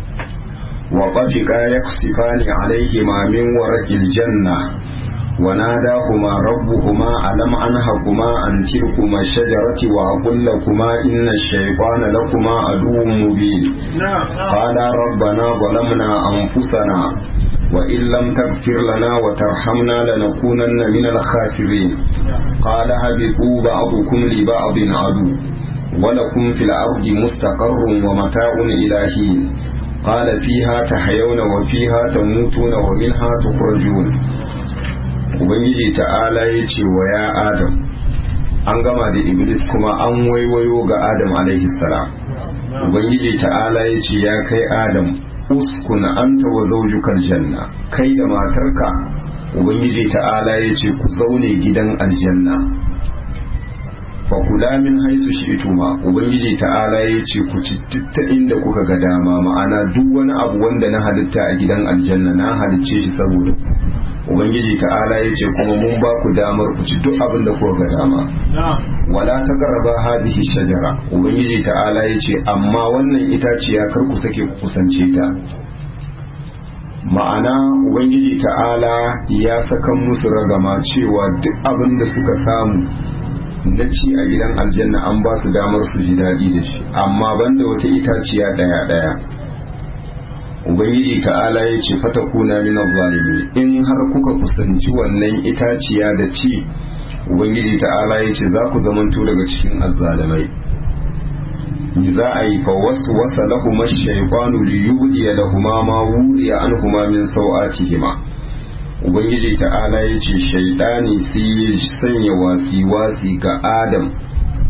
وطفقا يقصفان عليهما من ورق الجنة وناداهما ربهما ألم أنهكما عن تلكما الشجرة وأقول لكما إن الشيطان لكما عدو مبين قالا ربنا ظلمنا أنفسنا وإن لم تغفر لنا وترحمنا لنكونن من الخاسرين قال هبطوا بعضكم لبعض عدو ولكم في الأرض مستقر ومتاع إلى حين قال فيها تحيون وفيها تموتون ومنها تخرجون ubangiji ta'ala ya ce wa ya adam an gama da iblis kuma an waiwayo ga adam alaihi salam ubangiji ta'ala ya ce ya kai adam uskun anta wa zaujukal janna kai da matarka ubangiji ta'ala ya ce ku zaune gidan aljanna fa kula min haisu shi'tuma ubangiji ta'ala ya ce ku ci ta inda kuka ga dama ma'ana duk wani abu wanda na halitta a gidan aljanna na halicce shi saboda ubangiji ta'ala ya ce kuma mun ba ku damar ku ci duk abin da kuka ga dama wala ta garaba hadhihi shajara ubangiji ta'ala ya ce amma wannan itaciya kar ku sake ku kusance ta ma'ana ubangiji ta'ala ya sakan musu ragama cewa duk abin da suka samu na ci a gidan aljanna an ba su damar su ji daɗi da shi amma banda wata itaciya ɗaya ɗaya ubangiji ta'ala ya ce fata kuna min zalimi in har kuka kusanci wannan itaciya da ci ubangiji ta'ala ya ce za ku zamanto daga cikin azzalimai ni za a yi fa wasu wasa lahuma shaifanu li yudiya lahuma ma wuriya anhuma min sau'atihima ubangiji ta'ala ya ce shaidani sai ya sanya wasi wasi ga adam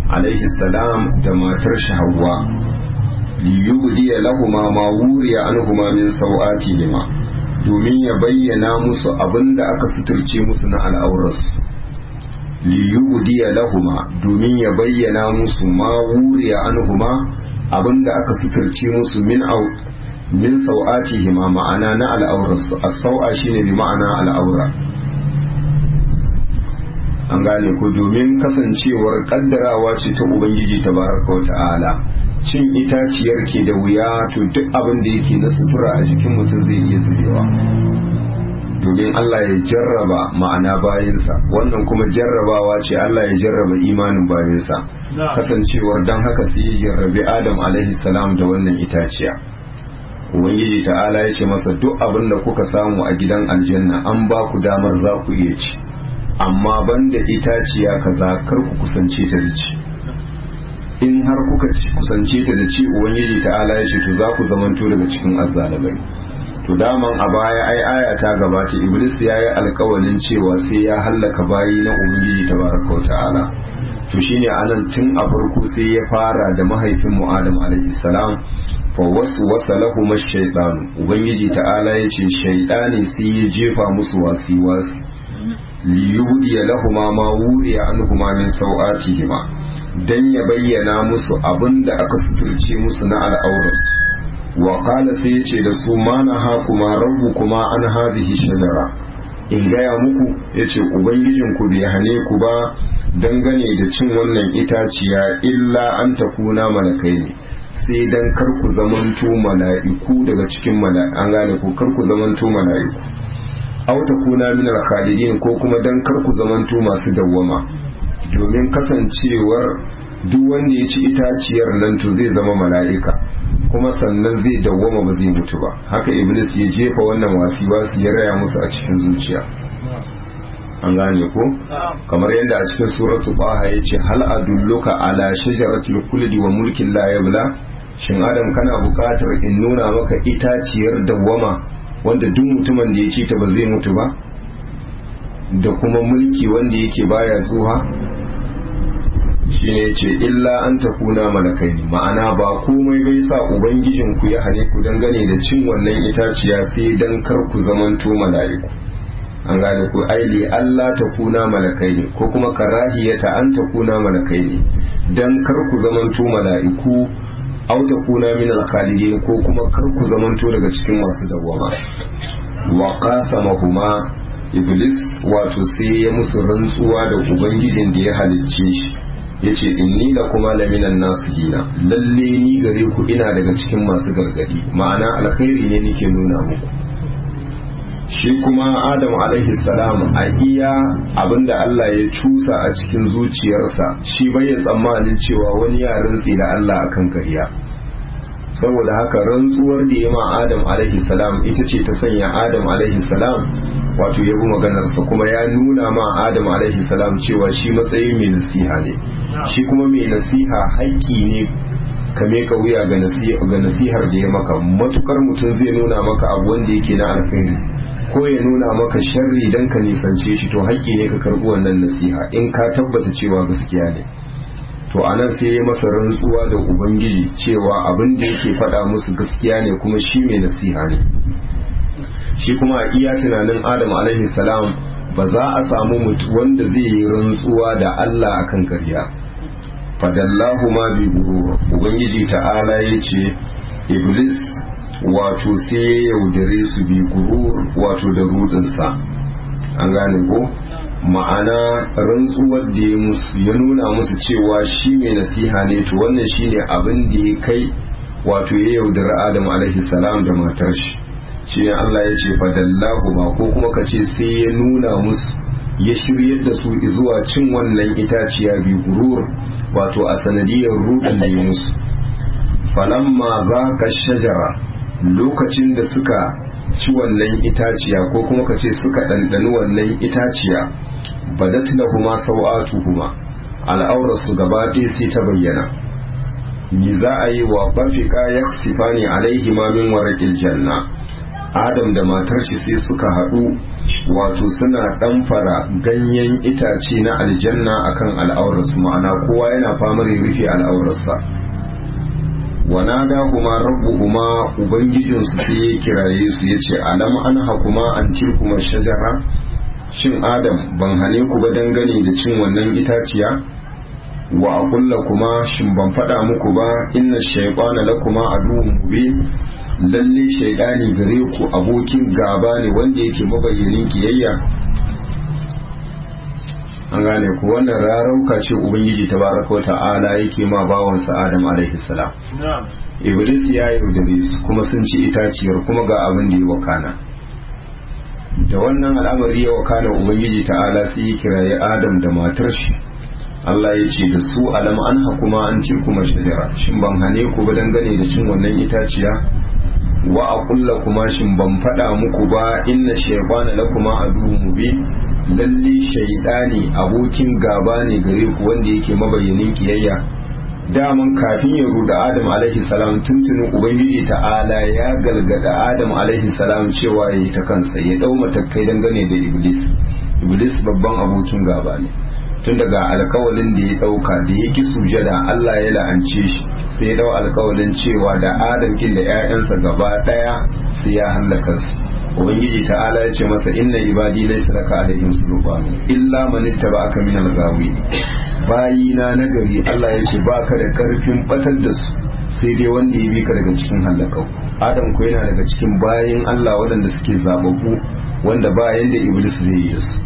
alaihi salam da matar shi Hawwa liyubdiya lahuma ma wuriya anhuma min sau'atihima domin ya bayyana musu abinda aka suturce musu na al'aurarsu liyubdiya lahuma domin ya bayyana musu ma wuriya anhuma abinda aka suturce musu min au min sau'atihima ma'ana na al'aurarsu as-sau'a shine bi ma'ana al'aura an gane ku domin kasancewar kaddarawa ce ta ubangiji tabaraka wa ta'ala cin itaciyar ke da wuya to duk abin da yake na sutura a jikin mutum zai iya zubewa domin Allah ya jarraba ma'ana bayansa wannan kuma jarrabawa ce Allah ya jarraba imanin bayansa kasancewar don haka sai ya jarrabi Adam alaihi salam da wannan itaciya ubangiji ta'ala ya ce masa duk abin da kuka samu a gidan aljanna an ba ku damar za ku iya ci amma banda itaciya kaza kar ku kusance ta da ci in har kuka kusance ta da ci ubangiji ta'ala ya ce to za ku zamanto daga cikin azzalibai to daman a baya ai aya ta gabata iblis ya yi alkawalin cewa sai ya hallaka bayi na ubangiji tabaraka wa ta'ala to shine anan tun a farko sai ya fara da mahaifin mu adam alaihi salam fa waswasa lahum ash-shaytan ubangiji ta'ala ya ce shaytani sai ya jefa musu wasi wasi liyudiya lahuma ma wuriya anhuma min sau'atihima dan ya bayyana musu abinda aka suturce musu na al'auras wa qala sai yace da su ma na ha kuma rabbu kuma an hadhihi shajara in gaya muku yace ubangijin ku bai hane ku ba dangane da cin wannan itaciya illa an takuna malakai ne sai dan kar ku zamanto mala'iku daga cikin mala'iku an gane ku kar ku zamanto mala'iku aw takuna min al-khalidin ko kuma dan kar ku zamanto masu dawwama domin kasancewar duk wanda ya ci itaciyar nan to zai zama mala'ika kuma sannan zai dawwama ba zai mutu ba haka iblis ya jefa wannan wasiwa su ya raya musu a cikin zuciya an gane ko kamar yadda a cikin suratu baha ya ce hal adulluka ala shajaratil kulli wa mulkin la yabla shin adam kana buƙatar in nuna maka itaciyar dawwama wanda duk mutumin da ya ci ta ba zai mutu ba da kuma mulki wanda yake baya tsuha shine ce illa an takuna malakai ma'ana ba komai bai sa ubangijin ku ya hane ku dangane da cin wannan itaciya sai dan kar ku zamanto mala'iku an gane ku aili Allah takuna malakai ne ko kuma karahiyata an takuna malakai ne dan kar ku zamanto mala'iku aw takuna min al-khalidin ko kuma kar ku zamanto daga cikin masu dawwama wa qasamahuma iblis wato sai ya musu rantsuwa da ubangijin da ya halicce shi ya ce inni la kuma laminan nasihina lalle ni gare ku ina daga cikin masu gargadi ma'ana alkhairi ne nake nuna muku shi kuma adam alaihi salam a iya abinda Allah ya cusa a cikin zuciyarsa shi bai tsammanin cewa wani ya rantsi da Allah akan kariya saboda haka rantsuwar da ya ma adam alaihi salam ita ce ta sanya adam alaihi salam wato ya bi maganarsa kuma ya nuna ma adam alaihi salam cewa shi matsayin mai nasiha ne shi kuma mai nasiha haƙƙi ne ka meka wuya ga nasihar da ya maka matukar mutum zai nuna maka abu wanda yake na alkhairi ko ya nuna maka sharri dan ka nisance shi to haƙƙi ne ka karɓi wannan nasiha in ka tabbata cewa gaskiya ne to anan sai ya masa rantsuwa da ubangiji cewa abin da yake faɗa musu gaskiya ne kuma shi mai nasiha ne shi kuma a iya tunanin adam alaihi salam ba za a samu mutu wanda zai yi rantsuwa da Allah akan karya fadallahu ma bi gurur ubangiji ta'ala ya ce iblis wato sai ya yaudare su bi gurur wato da rudinsa an gane ko ma'ana rantsuwar da ya musu ya nuna musu cewa shi mai nasiha ne to wannan shine abin da ya kai wato ya yaudari adam alaihi salam da matar shi shine Allah ya ce fadallahu ba ko kuma ka ce sai ya nuna musu ya shiryar da su zuwa cin wannan itaciya bi gurur wato a sanadiyar rudin da ya musu falamma za ka shajara lokacin da suka ci wannan itaciya ko kuma ka ce suka ɗanɗani wannan itaciya badat lahuma sau'atuhuma al'aurarsu gaba ɗaya sai ta bayyana me za a yi wa bafika yaksifani alaihi ma min waraqil janna adam da matar shi sai suka haɗu wato suna ɗamfara ganyen itace na aljanna akan al'aurarsu ma'ana kowa yana famar ya rufe al'aurarsa wana da kuma rabu kuma ubangijinsu sai ya kiraye su ya ce alam an hakuma an kuma shajara shin adam ban hane ku ba dangane da cin wannan itaciya wa akulla kuma shin ban faɗa muku ba inna shaytana lakuma aduwwun mubin lalle shaidani gare ku abokin gaba ne wanda yake mabayyanin kiyayya an gane ku wannan rarauka ce ubangiji tabaraka wa ta'ala yake ma bawansa adam alaihi salam iblis ya yaudare su kuma sun ci itaciyar kuma ga abin da ya wakana da wannan al'amari ya wakana ubangiji ta'ala sai ya kiraye adam da matar shi Allah ya ce da su alam an hakuma an ce kuma shajara shin ban hane ku ba dangane da cin wannan itaciya wa a kulla kuma shin ban faɗa muku ba inna shaytana lakuma aduwwun mubin lalle shaydani abokin gaba ne gare ku wanda yake mabayyanin kiyayya daman kafin ya ruda adam alaihi salam tuntunin ubangiji ta'ala ya galgada adam alaihi salam cewa ya yi ta kansa ya dau matakai dangane da iblis iblis babban abokin gaba ne tun daga alkawalin da ya dauka da ya ki sujada Allah ya la'ance shi sai ya dau alkawalin cewa da adam kin da ƴaƴansa gaba daya sai ya halaka su ubangiji ta'ala ya ce masa inna ibadi laysa laka alaihim sultan illa man ittaba'aka min al-ghawi bayina nagari Allah ya ce baka da karfin batar da su sai dai wanda ya bi ka daga cikin halakau adam ko yana daga cikin bayin Allah waɗanda suke zababbu wanda ba yanda iblis zai yi da su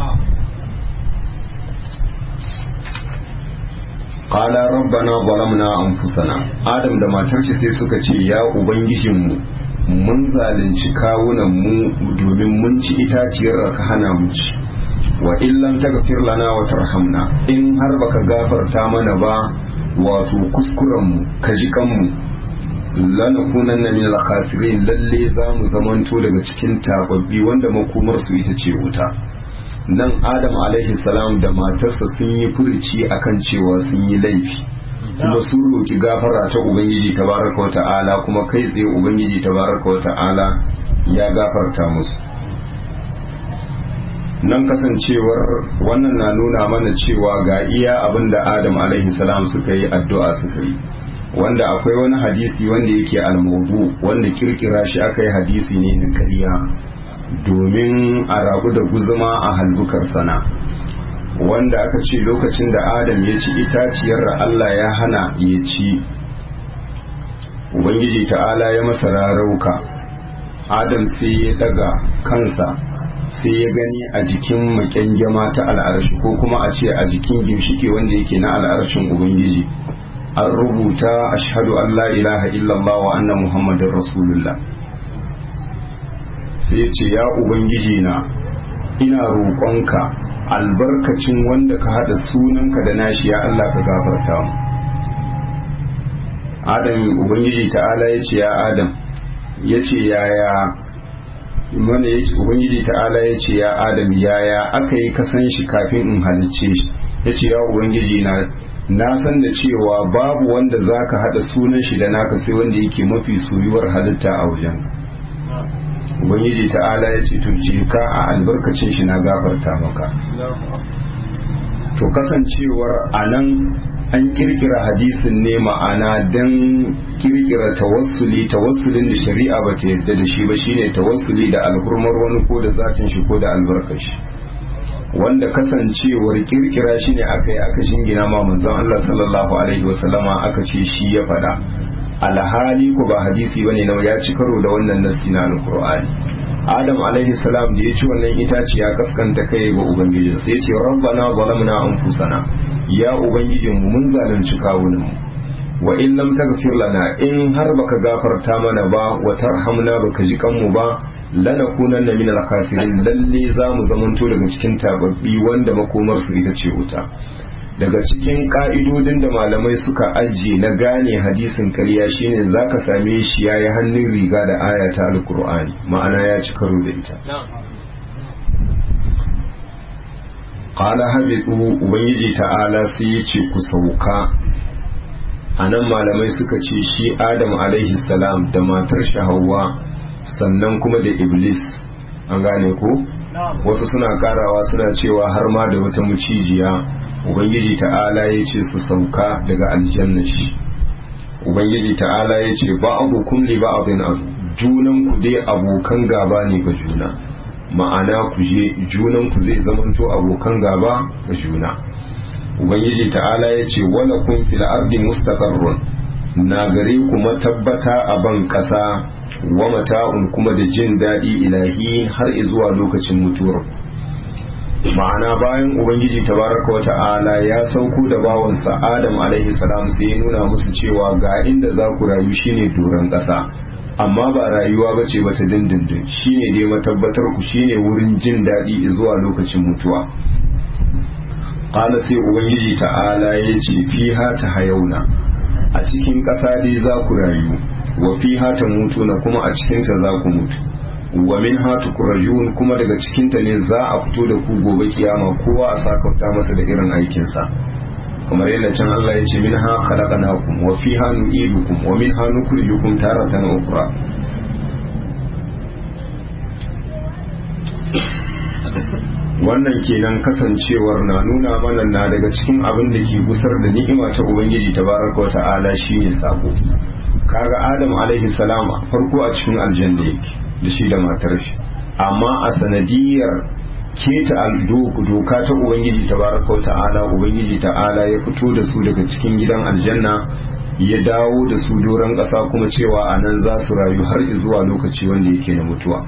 qala rabbana zalamna anfusana adam da matar shi sai suka ce ya ubangijinmu mun zalunci kawunan mu domin mun ci itaciyar ka hana mu ci wa illam taghfir lana wa tarhamna in har baka gafarta mana ba wato kuskuren mu ka ji kanmu lanakunanna min al-khasirin lalle za mu zamanto daga cikin tababbi wanda makomar su ita ce wuta nan adam alaihi salam da matarsa sun yi furici akan cewa sun yi laifi kuma sun roki gafara ta ubangiji tabaraka wata'ala kuma kai tsaye ubangiji tabaraka wata'ala ya gafarta musu nan kasancewar wannan na nuna mana cewa ga iya abin da adam alaihi salam suka yi addu'a suka yi wanda akwai wani hadisi wanda yake almaudu wanda kirkira shi aka yi hadisi ne na ƙarya domin a rabu da guzuma a halbukar sana wanda aka ce lokacin da adam ya ci itaciyar da Allah ya hana ya ci ubangiji ta'ala ya masa rarauka adam sai ya daga kansa sai ya gani a jikin makyangyama ta al'arshi ko kuma a ce a jikin gimshike wanda yake na al'arshin ubangiji an rubuta ashhadu an la ilaha illallah wa anna muhammadin rasulullah sai ce ya ubangiji na ina roƙonka albarkacin wanda ka haɗa sunanka da nashi ya Allah ka gafarta mu adam ubangiji ta'ala ya ce ya adam ya ce yaya mana ya ce ubangiji ta'ala ya ce ya adam yaya aka yi kasan shi kafin in halicce shi ya ce ya ubangiji na na san da cewa babu wanda za ka haɗa sunan shi da naka sai wanda yake mafi soyuwar halitta a wajen ubangiji ta'ala ya ce to je ka a albarkacin shi na gafarta maka to kasancewar a nan an kirkira hadisin ne ma'ana don kirkira tawassuli tawassulin da shari'a ba ta yarda da shi ba shine tawassuli da alhurmar wani ko da zatin shi ko da albarkashi wanda kasancewar kirkira shi ne aka yi aka shingina ma manzon Allah sallallahu alaihi wasallama aka ce shi ya faɗa alhali ko ba hadisi bane na ya ci karo da wannan nasi na alqur'ani adam alaihi salam da ya ci wannan itaci ya kaskanta kai ga ubangijin sai ya ce rabbana zalamna anfusana ya ubangijin mu mun zalunci kawunan mu wa in lam taghfir lana in har baka gafarta mana ba wa tarhamna baka ji kanmu ba lanakunanna min al-khasirin lalle za mu zamanto daga cikin tababbi wanda makomar su ita ce wuta daga cikin ka'idodin da malamai suka ajiye na gane hadisin karya shine zaka same shi yayi hannun riga da aya ta alkur'ani ma'ana ya ci karo da ita qala habitu ubangiji ta'ala sai ya ce ku sauka anan malamai suka ce shi adam alaihi salam da matar shi Hawwa sannan kuma da iblis an gane ko wasu suna karawa suna cewa har ma da wata mucijiya ubangiji ta'ala ya ce su sauka daga aljanna shi ubangiji ta'ala ya ce ba abokum li ba abin junan ku dai abokan gaba ne ga juna ma'ana ku je junan ku zai zamanto abokan gaba ga juna ubangiji ta'ala ya ce wala kun fil ardi mustaqarrun na gare ku matabbata a ban kasa wa mata'un kuma da jin daɗi ilahi har zuwa lokacin mutuwar ma'ana bayan ubangiji tabaraka wata'ala ya sauko da bawansa adam alaihi salam sai ya nuna musu cewa ga inda za ku rayu shine doron ƙasa amma ba rayuwa ba ce bata dindindin shine dai matabbatar ku shine wurin jin daɗi zuwa lokacin mutuwa ƙala sai ubangiji ta'ala ya ce fiha ta hayauna a cikin ƙasa dai za ku rayu wa fiha ta mutu na kuma a cikinta za ku mutu wa min hatu kurajun kuma daga cikinta ne za a fito da ku gobe kiyama kowa a sakauta masa da irin aikinsa kamar yadda can Allah ya ce min ha khalaqnakum wa fiha nu'idukum wa min ha nukhrijukum taratan ukhra wannan kenan kasancewar na nuna mana na daga cikin abin da ke gusar da ni'ima ta ubangiji tabaraka wa ta'ala shine sako kaga adam alaihi salam farko a cikin aljanna yake da shi da matar shi amma a sanadiyar keta doka ta ubangiji tabaraka ta'ala ubangiji ta'ala ya fito da su daga cikin gidan aljanna ya dawo da su doron ƙasa kuma cewa a nan za su rayu har zuwa lokaci wanda yake na mutuwa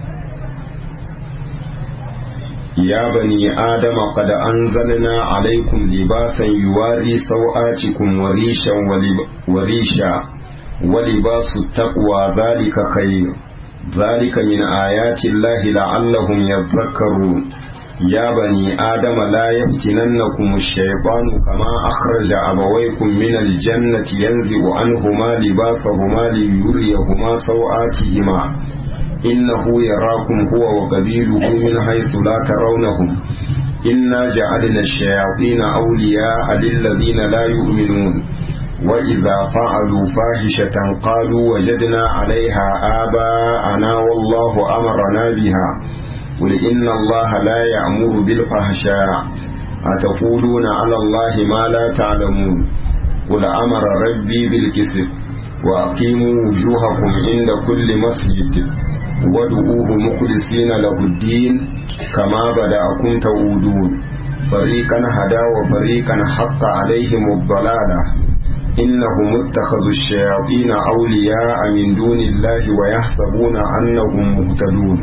ya bani adama qad anzalna alaikum libasan yuwari sau'atikum warishan warisha ولباس التقوى ذلك خير ذلك من آيات الله لعلهم يذكرون يا بني آدم لا يفتننكم الشيطان كما أخرج أبويكم من الجنة ينزع عنهما لباسهما ليريهما سوآتهما إنه يراكم هو وقبيله من حيث لا ترونهم إنا جعلنا الشياطين أولياء للذين لا يؤمنون وإذا فعلوا فاحشة قالوا وجدنا عليها آباءنا والله أمرنا بها قل إن الله لا يأمر بالفحشاء أتقولون على الله ما لا تعلمون قل أمر ربي بالكسب وأقيموا وجوهكم عند كل مسجد وادعوه مخلصين له الدين كما بدأكم تعودون فريقا هدى وفريقا حق عليهم الضلالة إنهم اتخذوا الشياطين أولياء من دون الله ويحسبون أنهم مهتدون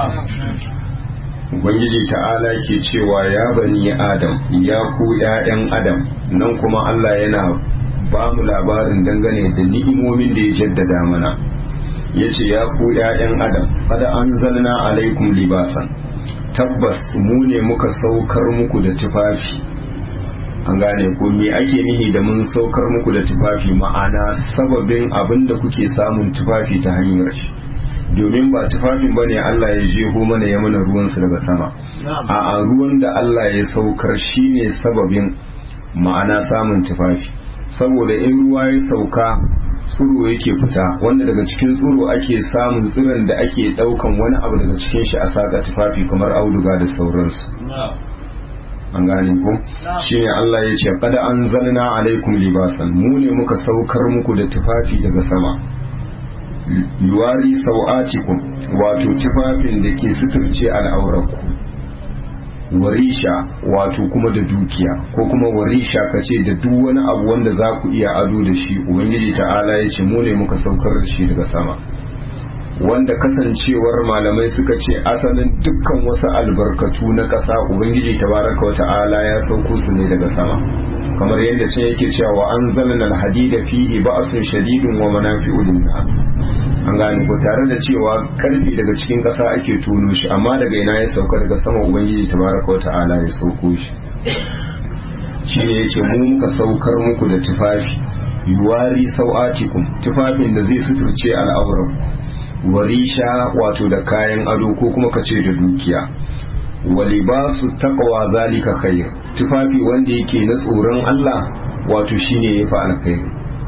Ubangiji ta'ala ke cewa ya bani Adam ya ku ‘ya'yan Adam nan kuma Allah yana ba mu labarin dangane da ni'imomin da ya jaddada mana ya ce ya ku ‘ya'yan Adam kada an zalna alaikum libasan tabbas mu ne muka saukar muku da tufafi an gane ko me ake nihi da mun saukar muku da tufafi ma'ana sababin abin da kuke samun tufafi ta hanyar shi domin ba tufafin bane Allah ya jeho mana ya mana ruwansu daga sama a ruwan da Allah ya saukar shine sababin ma'ana samun tufafi saboda in ruwa ya sauka tsuro yake fita wanda daga cikin tsuro ake samun tsiron da ake daukan wani abu daga cikin shi a saka tufafi kamar auduga da sauransu an gane ku shi ne Allah ya ce kada an zanna alaikum libasan mu ne muka saukar muku da tufafi daga sama yuwari sau'atikum wato tufafin da ke suturce al'aurarku warisha wato kuma da dukiya ko kuma warisha kace da duk wani abu wanda za ku iya ado da shi ubangiji ta'ala ya ce mu ne muka saukar da shi daga sama wanda kasancewar malamai suka ce asalin dukkan wasu albarkatu na ƙasa ubangiji tabaraka wa ta'ala ya sauko su ne daga sama kamar yadda ce yake cewa wa anzalna alhadida fihi ba'sun shadidun wa manafi'u lin-nas an gane ko tare da cewa karfi daga cikin ƙasa ake tono shi amma daga ina ya sauka daga sama ubangiji tabaraka wa ta'ala ya sauko shi shine yace mu muka saukar muku da tufafi yuwari sau'atikum tufafin da zai suturce al'auran warisha wato da kayan ado ko kuma kace da dukiya walibasu taqwa zalika khair tufafi wanda yake na tsoron Allah wato shine yafi alkhairi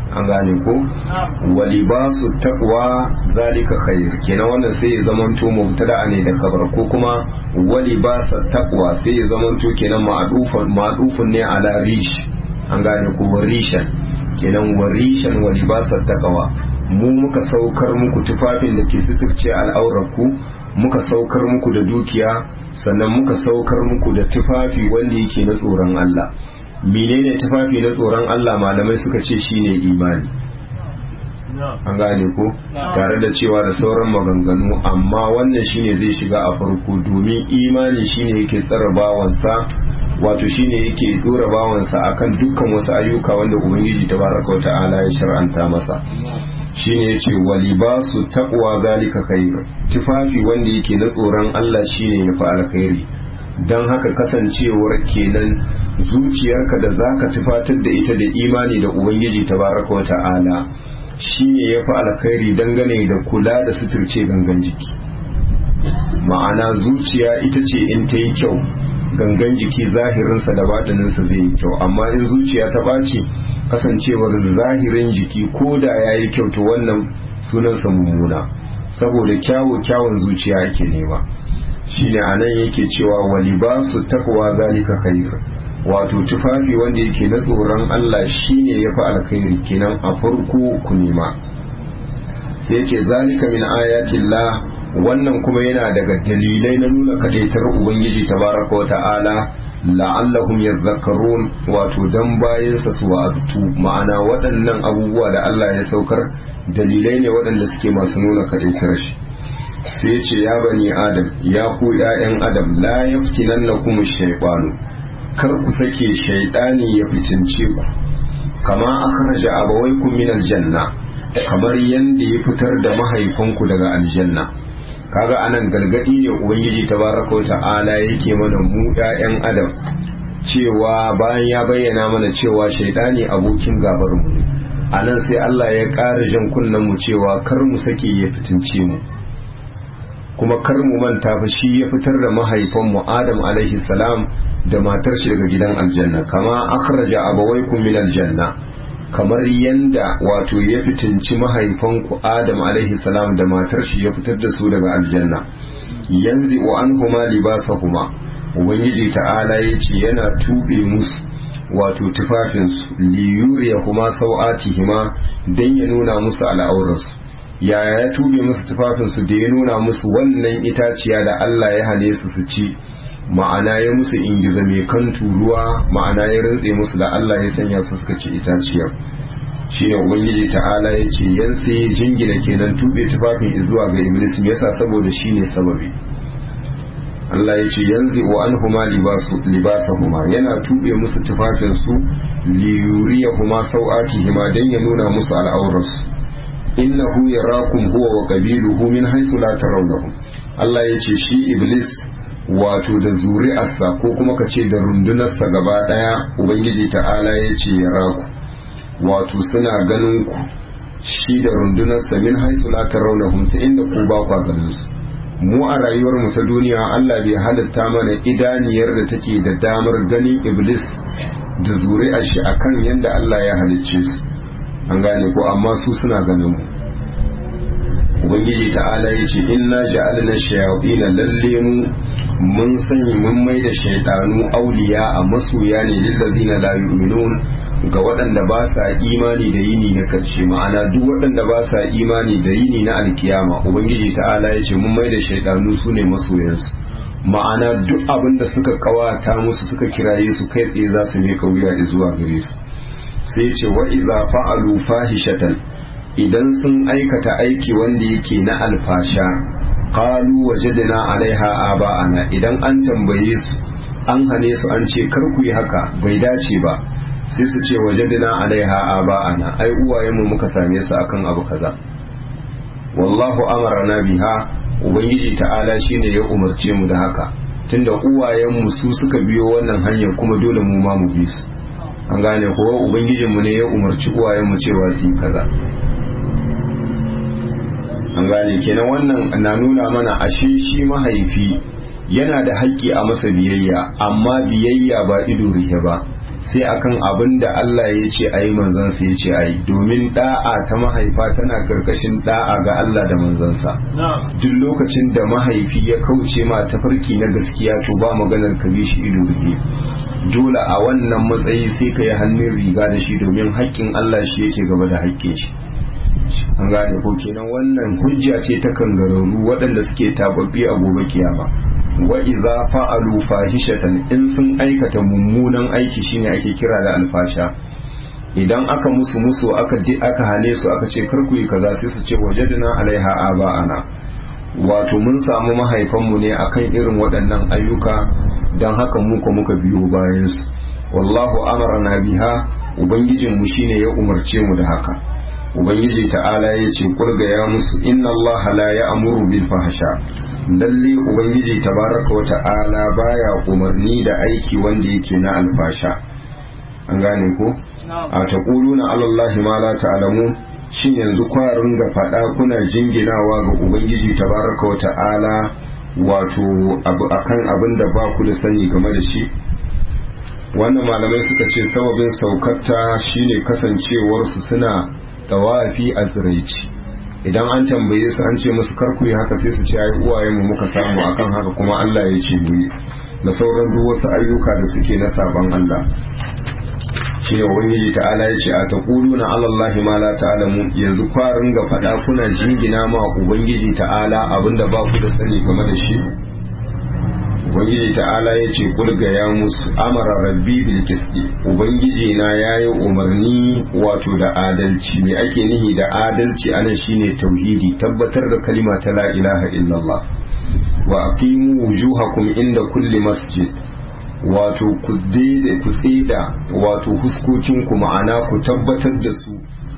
an gane ko wa libasu taqwa zalika khair kenan wannan sai ya zamanto mubtada ne da kabar ko kuma wa libasa taqwa sai ya zamanto kenan ma'dufun ma'dufun ne ala rish an gane ko warishan kenan warishan wa libasa taqwa mu muka saukar muku tufafin da ke suturce al'aurarku muka saukar muku da dukiya sannan muka saukar muku da tufafi wanda yake na tsoron Allah menene tufafi na tsoron Allah malamai suka ce shine imani an gane ko tare da cewa da sauran maganganu amma wannan shine zai shiga a farko domin imani shine yake tsara bawansa wato shine yake dora bawansa akan dukkan wasu ayyuka wanda ubangiji tabaraka wa ta'ala ya shar'anta masa shine yace walibasu taqwa zalika khair tufafi wanda yake na tsoron Allah shine yafi alkhairi dan haka kasancewar kenan zuciyarka da zaka tufatar da ita da imani da ubangiji tabaraka wa ta'ala shine yafi alkhairi dangane da kula da suturce gangan jiki ma'ana zuciya ita ce in ta yi kyau gangan jiki zahirinsa da baɗininsa zai yi kyau amma in zuciya ta ɓaci kasancewar zahirin jiki ko da ya yi kyau to wannan sunansa mummuna saboda kyawo kyawun zuciya ake nema shine a nan yake cewa wali ba su takwa zalika khair wato tufafi wanda yake na tsoron Allah shine ya fi alkhairi kenan a farko ku nema sai ce zalika min ayatillah wannan kuma yana daga dalilai na nuna kadaitar ubangiji tabaraka wa ta'ala la'allahum yadhakkarun wato dan bayansa su wa'aztu ma'ana waɗannan abubuwa da Allah ya saukar dalilai ne waɗanda suke masu nuna kadaitar shi sai ya ce ya bani adam ya ku ƴaƴan adam la yaftinannakum shaytanu kar ku sake shaytani ya fitince ku kama akhraja abawaykum min aljanna kamar yanda ya fitar da mahaifanku daga aljanna kaga anan gargadi ne ubangiji tabaraka wa ta'ala yake mana mu ƴaƴan adam cewa bayan ya bayyana mana cewa shaidani abokin gabar mu anan sai Allah ya ƙara jan kunnen mu cewa kar mu sake ya fitince mu kuma kar mu manta fa shi ya fitar da mahaifan mu Adam alaihi salam da matar shi daga gidan aljanna kama akhraja abawaykum min aljanna kamar yanda wato ya fitinci mahaifanku Adam alaihi salam da matar shi ya fitar da su daga aljanna yanzu wa an huma libasahuma ubangiji ta'ala ya ce yana tube musu wato tufafinsu liyuriya kuma sau'atihima don ya nuna musu al'aurarsu yaya ya tube musu tufafinsu da ya nuna musu wannan itaciya da Allah ya hane su su ci ma'ana ya musu ingiza mai kan turuwa ma'ana ya rantse musu da Allah ya sanya su suka ci itaciyar shine ubangiji ta'ala ya ce yan sai jingina kenan tube tufafin zuwa ga iblis me yasa saboda shine sababi Allah ya ce yanzu wa anhuma libasu libasahuma yana tube musu tufafin su liyuriyahuma sau'atihima dan ya nuna musu al'aurarsu innahu yarakum huwa wa qabiluhu min haythu la tarawnahum Allah ya ce shi iblis wato da zuri'arsa ko kuma ka ce da rundunarsa gaba daya ubangiji ta'ala ya ce ya raku wato suna ganin ku shi da rundunarsa min haisu la tarawnahum ta inda ku ba kwa ganin su mu a rayuwar mu ta duniya Allah bai halitta mana idaniyar da take da damar ganin iblis da zuri'ar shi akan yadda Allah ya halicce su an gane ko amma su suna ganin mu ubangiji ta'ala ya ce inna ja'alna shayatin lalle mu mun sanya mun mai da shaidanu auliya a masoya ne lillazina la yu'minun ga waɗanda ba sa imani da yini na karshe ma'ana duk waɗanda ba sa imani da yini na alkiyama ubangiji ta'ala ya ce mun mai da shaidanu su ne masoyansu ma'ana duk abin da suka kawata musu suka kiraye su kai tsaye za su miƙa wuya zuwa gare su sai ce wa idza fa'alu fahishatan idan sun aikata aiki wanda yake na alfasha qalu wajadna alaiha aba'ana idan an tambaye su an hane su an ce kar ku yi haka bai dace ba sai su ce wajadna alaiha aba'ana ai uwayenmu muka same su akan abu kaza wallahu amarna biha ubangiji ta'ala shine ya umarce mu da haka tunda uwayenmu su suka biyo wannan hanyar kuma dole mu ma mu bi su an gane ko ubangijinmu ne ya umarci uwayenmu cewa su yi kaza an gane kenan wannan na nuna mana ashe shi mahaifi yana da haƙƙi a masa biyayya amma biyayya ba ido rihe ba sai akan abin da Allah ya ce a yi manzansa ya ce a yi domin da'a ta mahaifa tana karkashin da'a ga Allah da manzansa duk lokacin da mahaifi ya kauce ma tafarki na gaskiya to ba maganar ka bi shi ido rufe dole a wannan matsayi sai ka yi hannun riga da shi domin haƙƙin Allah shi yake gaba da haƙƙin shi an gane ko kenan wannan hujja ce ta kangararru waɗanda suke tababbi a gobe kiyama wa idza fa'alu fahishatan in sun aikata mummunan aiki shine ake kira da alfasha idan aka musu musu aka di aka hane su aka ce kar ku yi kaza sai su ce wajadna alaiha aba'ana wato mun samu mahaifanmu ne akan irin waɗannan ayyuka don haka muka muka biyo bayan su wallahu amarna biha ubangijin mu shine ya umarce mu da haka ubangiji ta'ala ya ce kulga ya musu inna Allah la ya'muru bil fahsha lalle ubangiji tabaraka wa ta'ala baya umarni da aiki wanda yake na alfasha an gane ko a taquluna ala Allah ma la ta'lamun shin yanzu kwarin ga fada kuna jinginawa ga ubangiji tabaraka wa ta'ala wato abu akan abin da ba ku da sani game da shi wannan malamai suka ce sababin saukarta shine kasancewarsu suna tawafi a tsiraici idan an tambaye su an ce musu karku yi haka sai su ce ai uwaye mu muka samu akan haka kuma Allah ya ce mu yi da sauran duk wasu ayyuka da suke na sabon Allah shi ne ubangiji ta'ala ya ce a taquluna ala Allahi ma la ta'lamu yanzu kwarin ga fada kuna jingina ma ubangiji ta'ala abinda ba ku da sani game da shi ubangiji ta'ala ya ce kulga ya musu amara rabbi bil qisti ubangiji na yayi umarni wato da adalci me ake nihi da adalci anan shine tauhidi tabbatar da kalima ta la ilaha illallah wa aqimu wujuhakum inda kulli masjid wato ku daidai ku tsida wato huskokin ku ma'ana ku tabbatar da su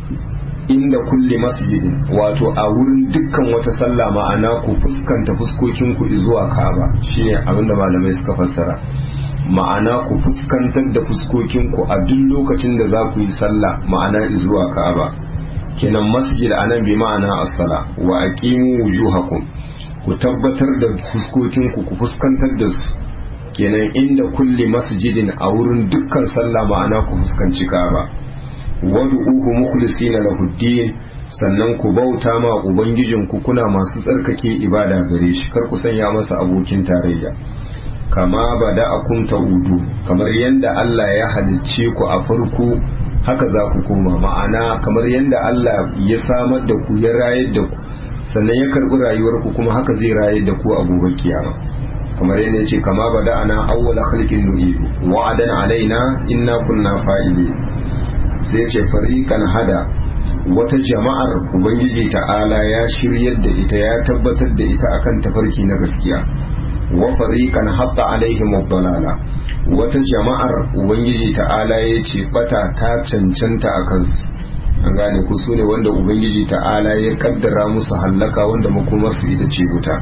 inda kulli masjidin wato a wurin dukkan wata sallah ma'ana ku fuskanta fuskokin ku zuwa Ka'aba shine abinda malamai suka fassara ma'ana ku fuskantar da fuskokin ku a duk lokacin da za ku yi sallah ma'ana zuwa Ka'aba kenan masjid anan bi ma'ana as-sala wa aqimu wujuhakum ku tabbatar da fuskokin ku ku fuskantar da su kenan inda kulli masjidin a wurin dukkan sallah ma'ana ku fuskanci Ka'aba wad'uhu mukhlisina lahu din sannan ku bauta ma ubangijin ku kuna masu tsarkake ibada gare shi kar ku sanya masa abokin tarayya kama bada akun ta'udu kamar yanda Allah ya halicce ku a farko haka za ku koma ma'ana kamar yanda Allah ya samar da ku ya rayar da ku sannan ya karbi rayuwar ku kuma haka zai rayar da ku a gobe kiyama kamar yadda yace kama bada ana awwala khalqin nu'idu wa'adan alaina inna kunna fa'ilin sai ce fariƙan hada wata jama'ar ubangiji ta'ala ya shiryar da ita ya tabbatar da ita akan tafarki na gaskiya wa fariƙan hatta alaihim dalala wata jama'ar ubangiji ta'ala ya ce bata ta cancanta a kansu an gane ku su ne wanda ubangiji ta'ala ya kaddara musu hallaka wanda makomarsu ita ce wuta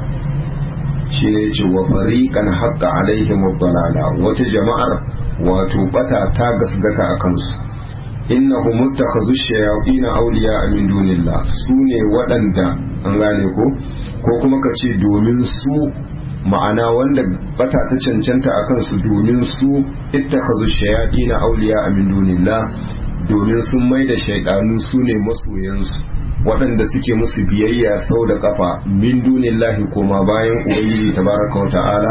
shi ne ce wa fariƙan hatta alaihim dalala wata jama'ar wato bata ta gasgata a kansu innahu muttakhazu shayatin awliya min dunillah sune waɗanda an gane ko ko kuma ka ce domin su ma'ana wanda bata ta cancanta akan su domin su ittakhazu shayatin awliya min dunillah domin sun mai da shaidanu su ne masoyansu waɗanda suke musu biyayya sau da kafa min dunillahi koma bayan ubangiji tabaraka wa ta'ala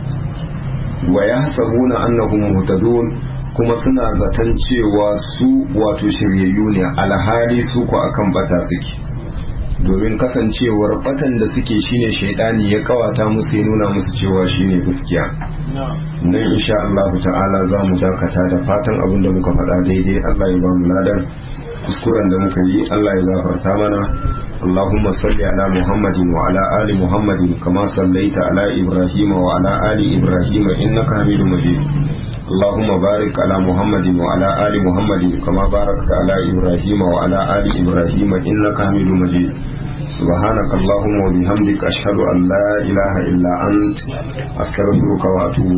wa yahsabuna annahum muhtadun kuma suna zaton cewa su wato shiryayyu ne alhali su ku akan bata suke domin kasancewar batan da suke shine shaidani ya kawata musu ya nuna musu cewa shine gaskiya nan insha Allah ta'ala za mu dakata da fatan abin da muka faɗa daidai Allah ya ba mu ladan kuskuren da muka yi Allah ya gafarta mana اللهم صل على محمد وعلى آل محمد كما صليت على إبراهيم وعلى آل إبراهيم إنك حميد مجيد اللهم بارك على محمد وعلى آل محمد كما باركت على إبراهيم وعلى آل إبراهيم إنك حميد مجيد سبحانك اللهم وبحمدك أشهد أن لا إله إلا أنت أستغفرك وأتوب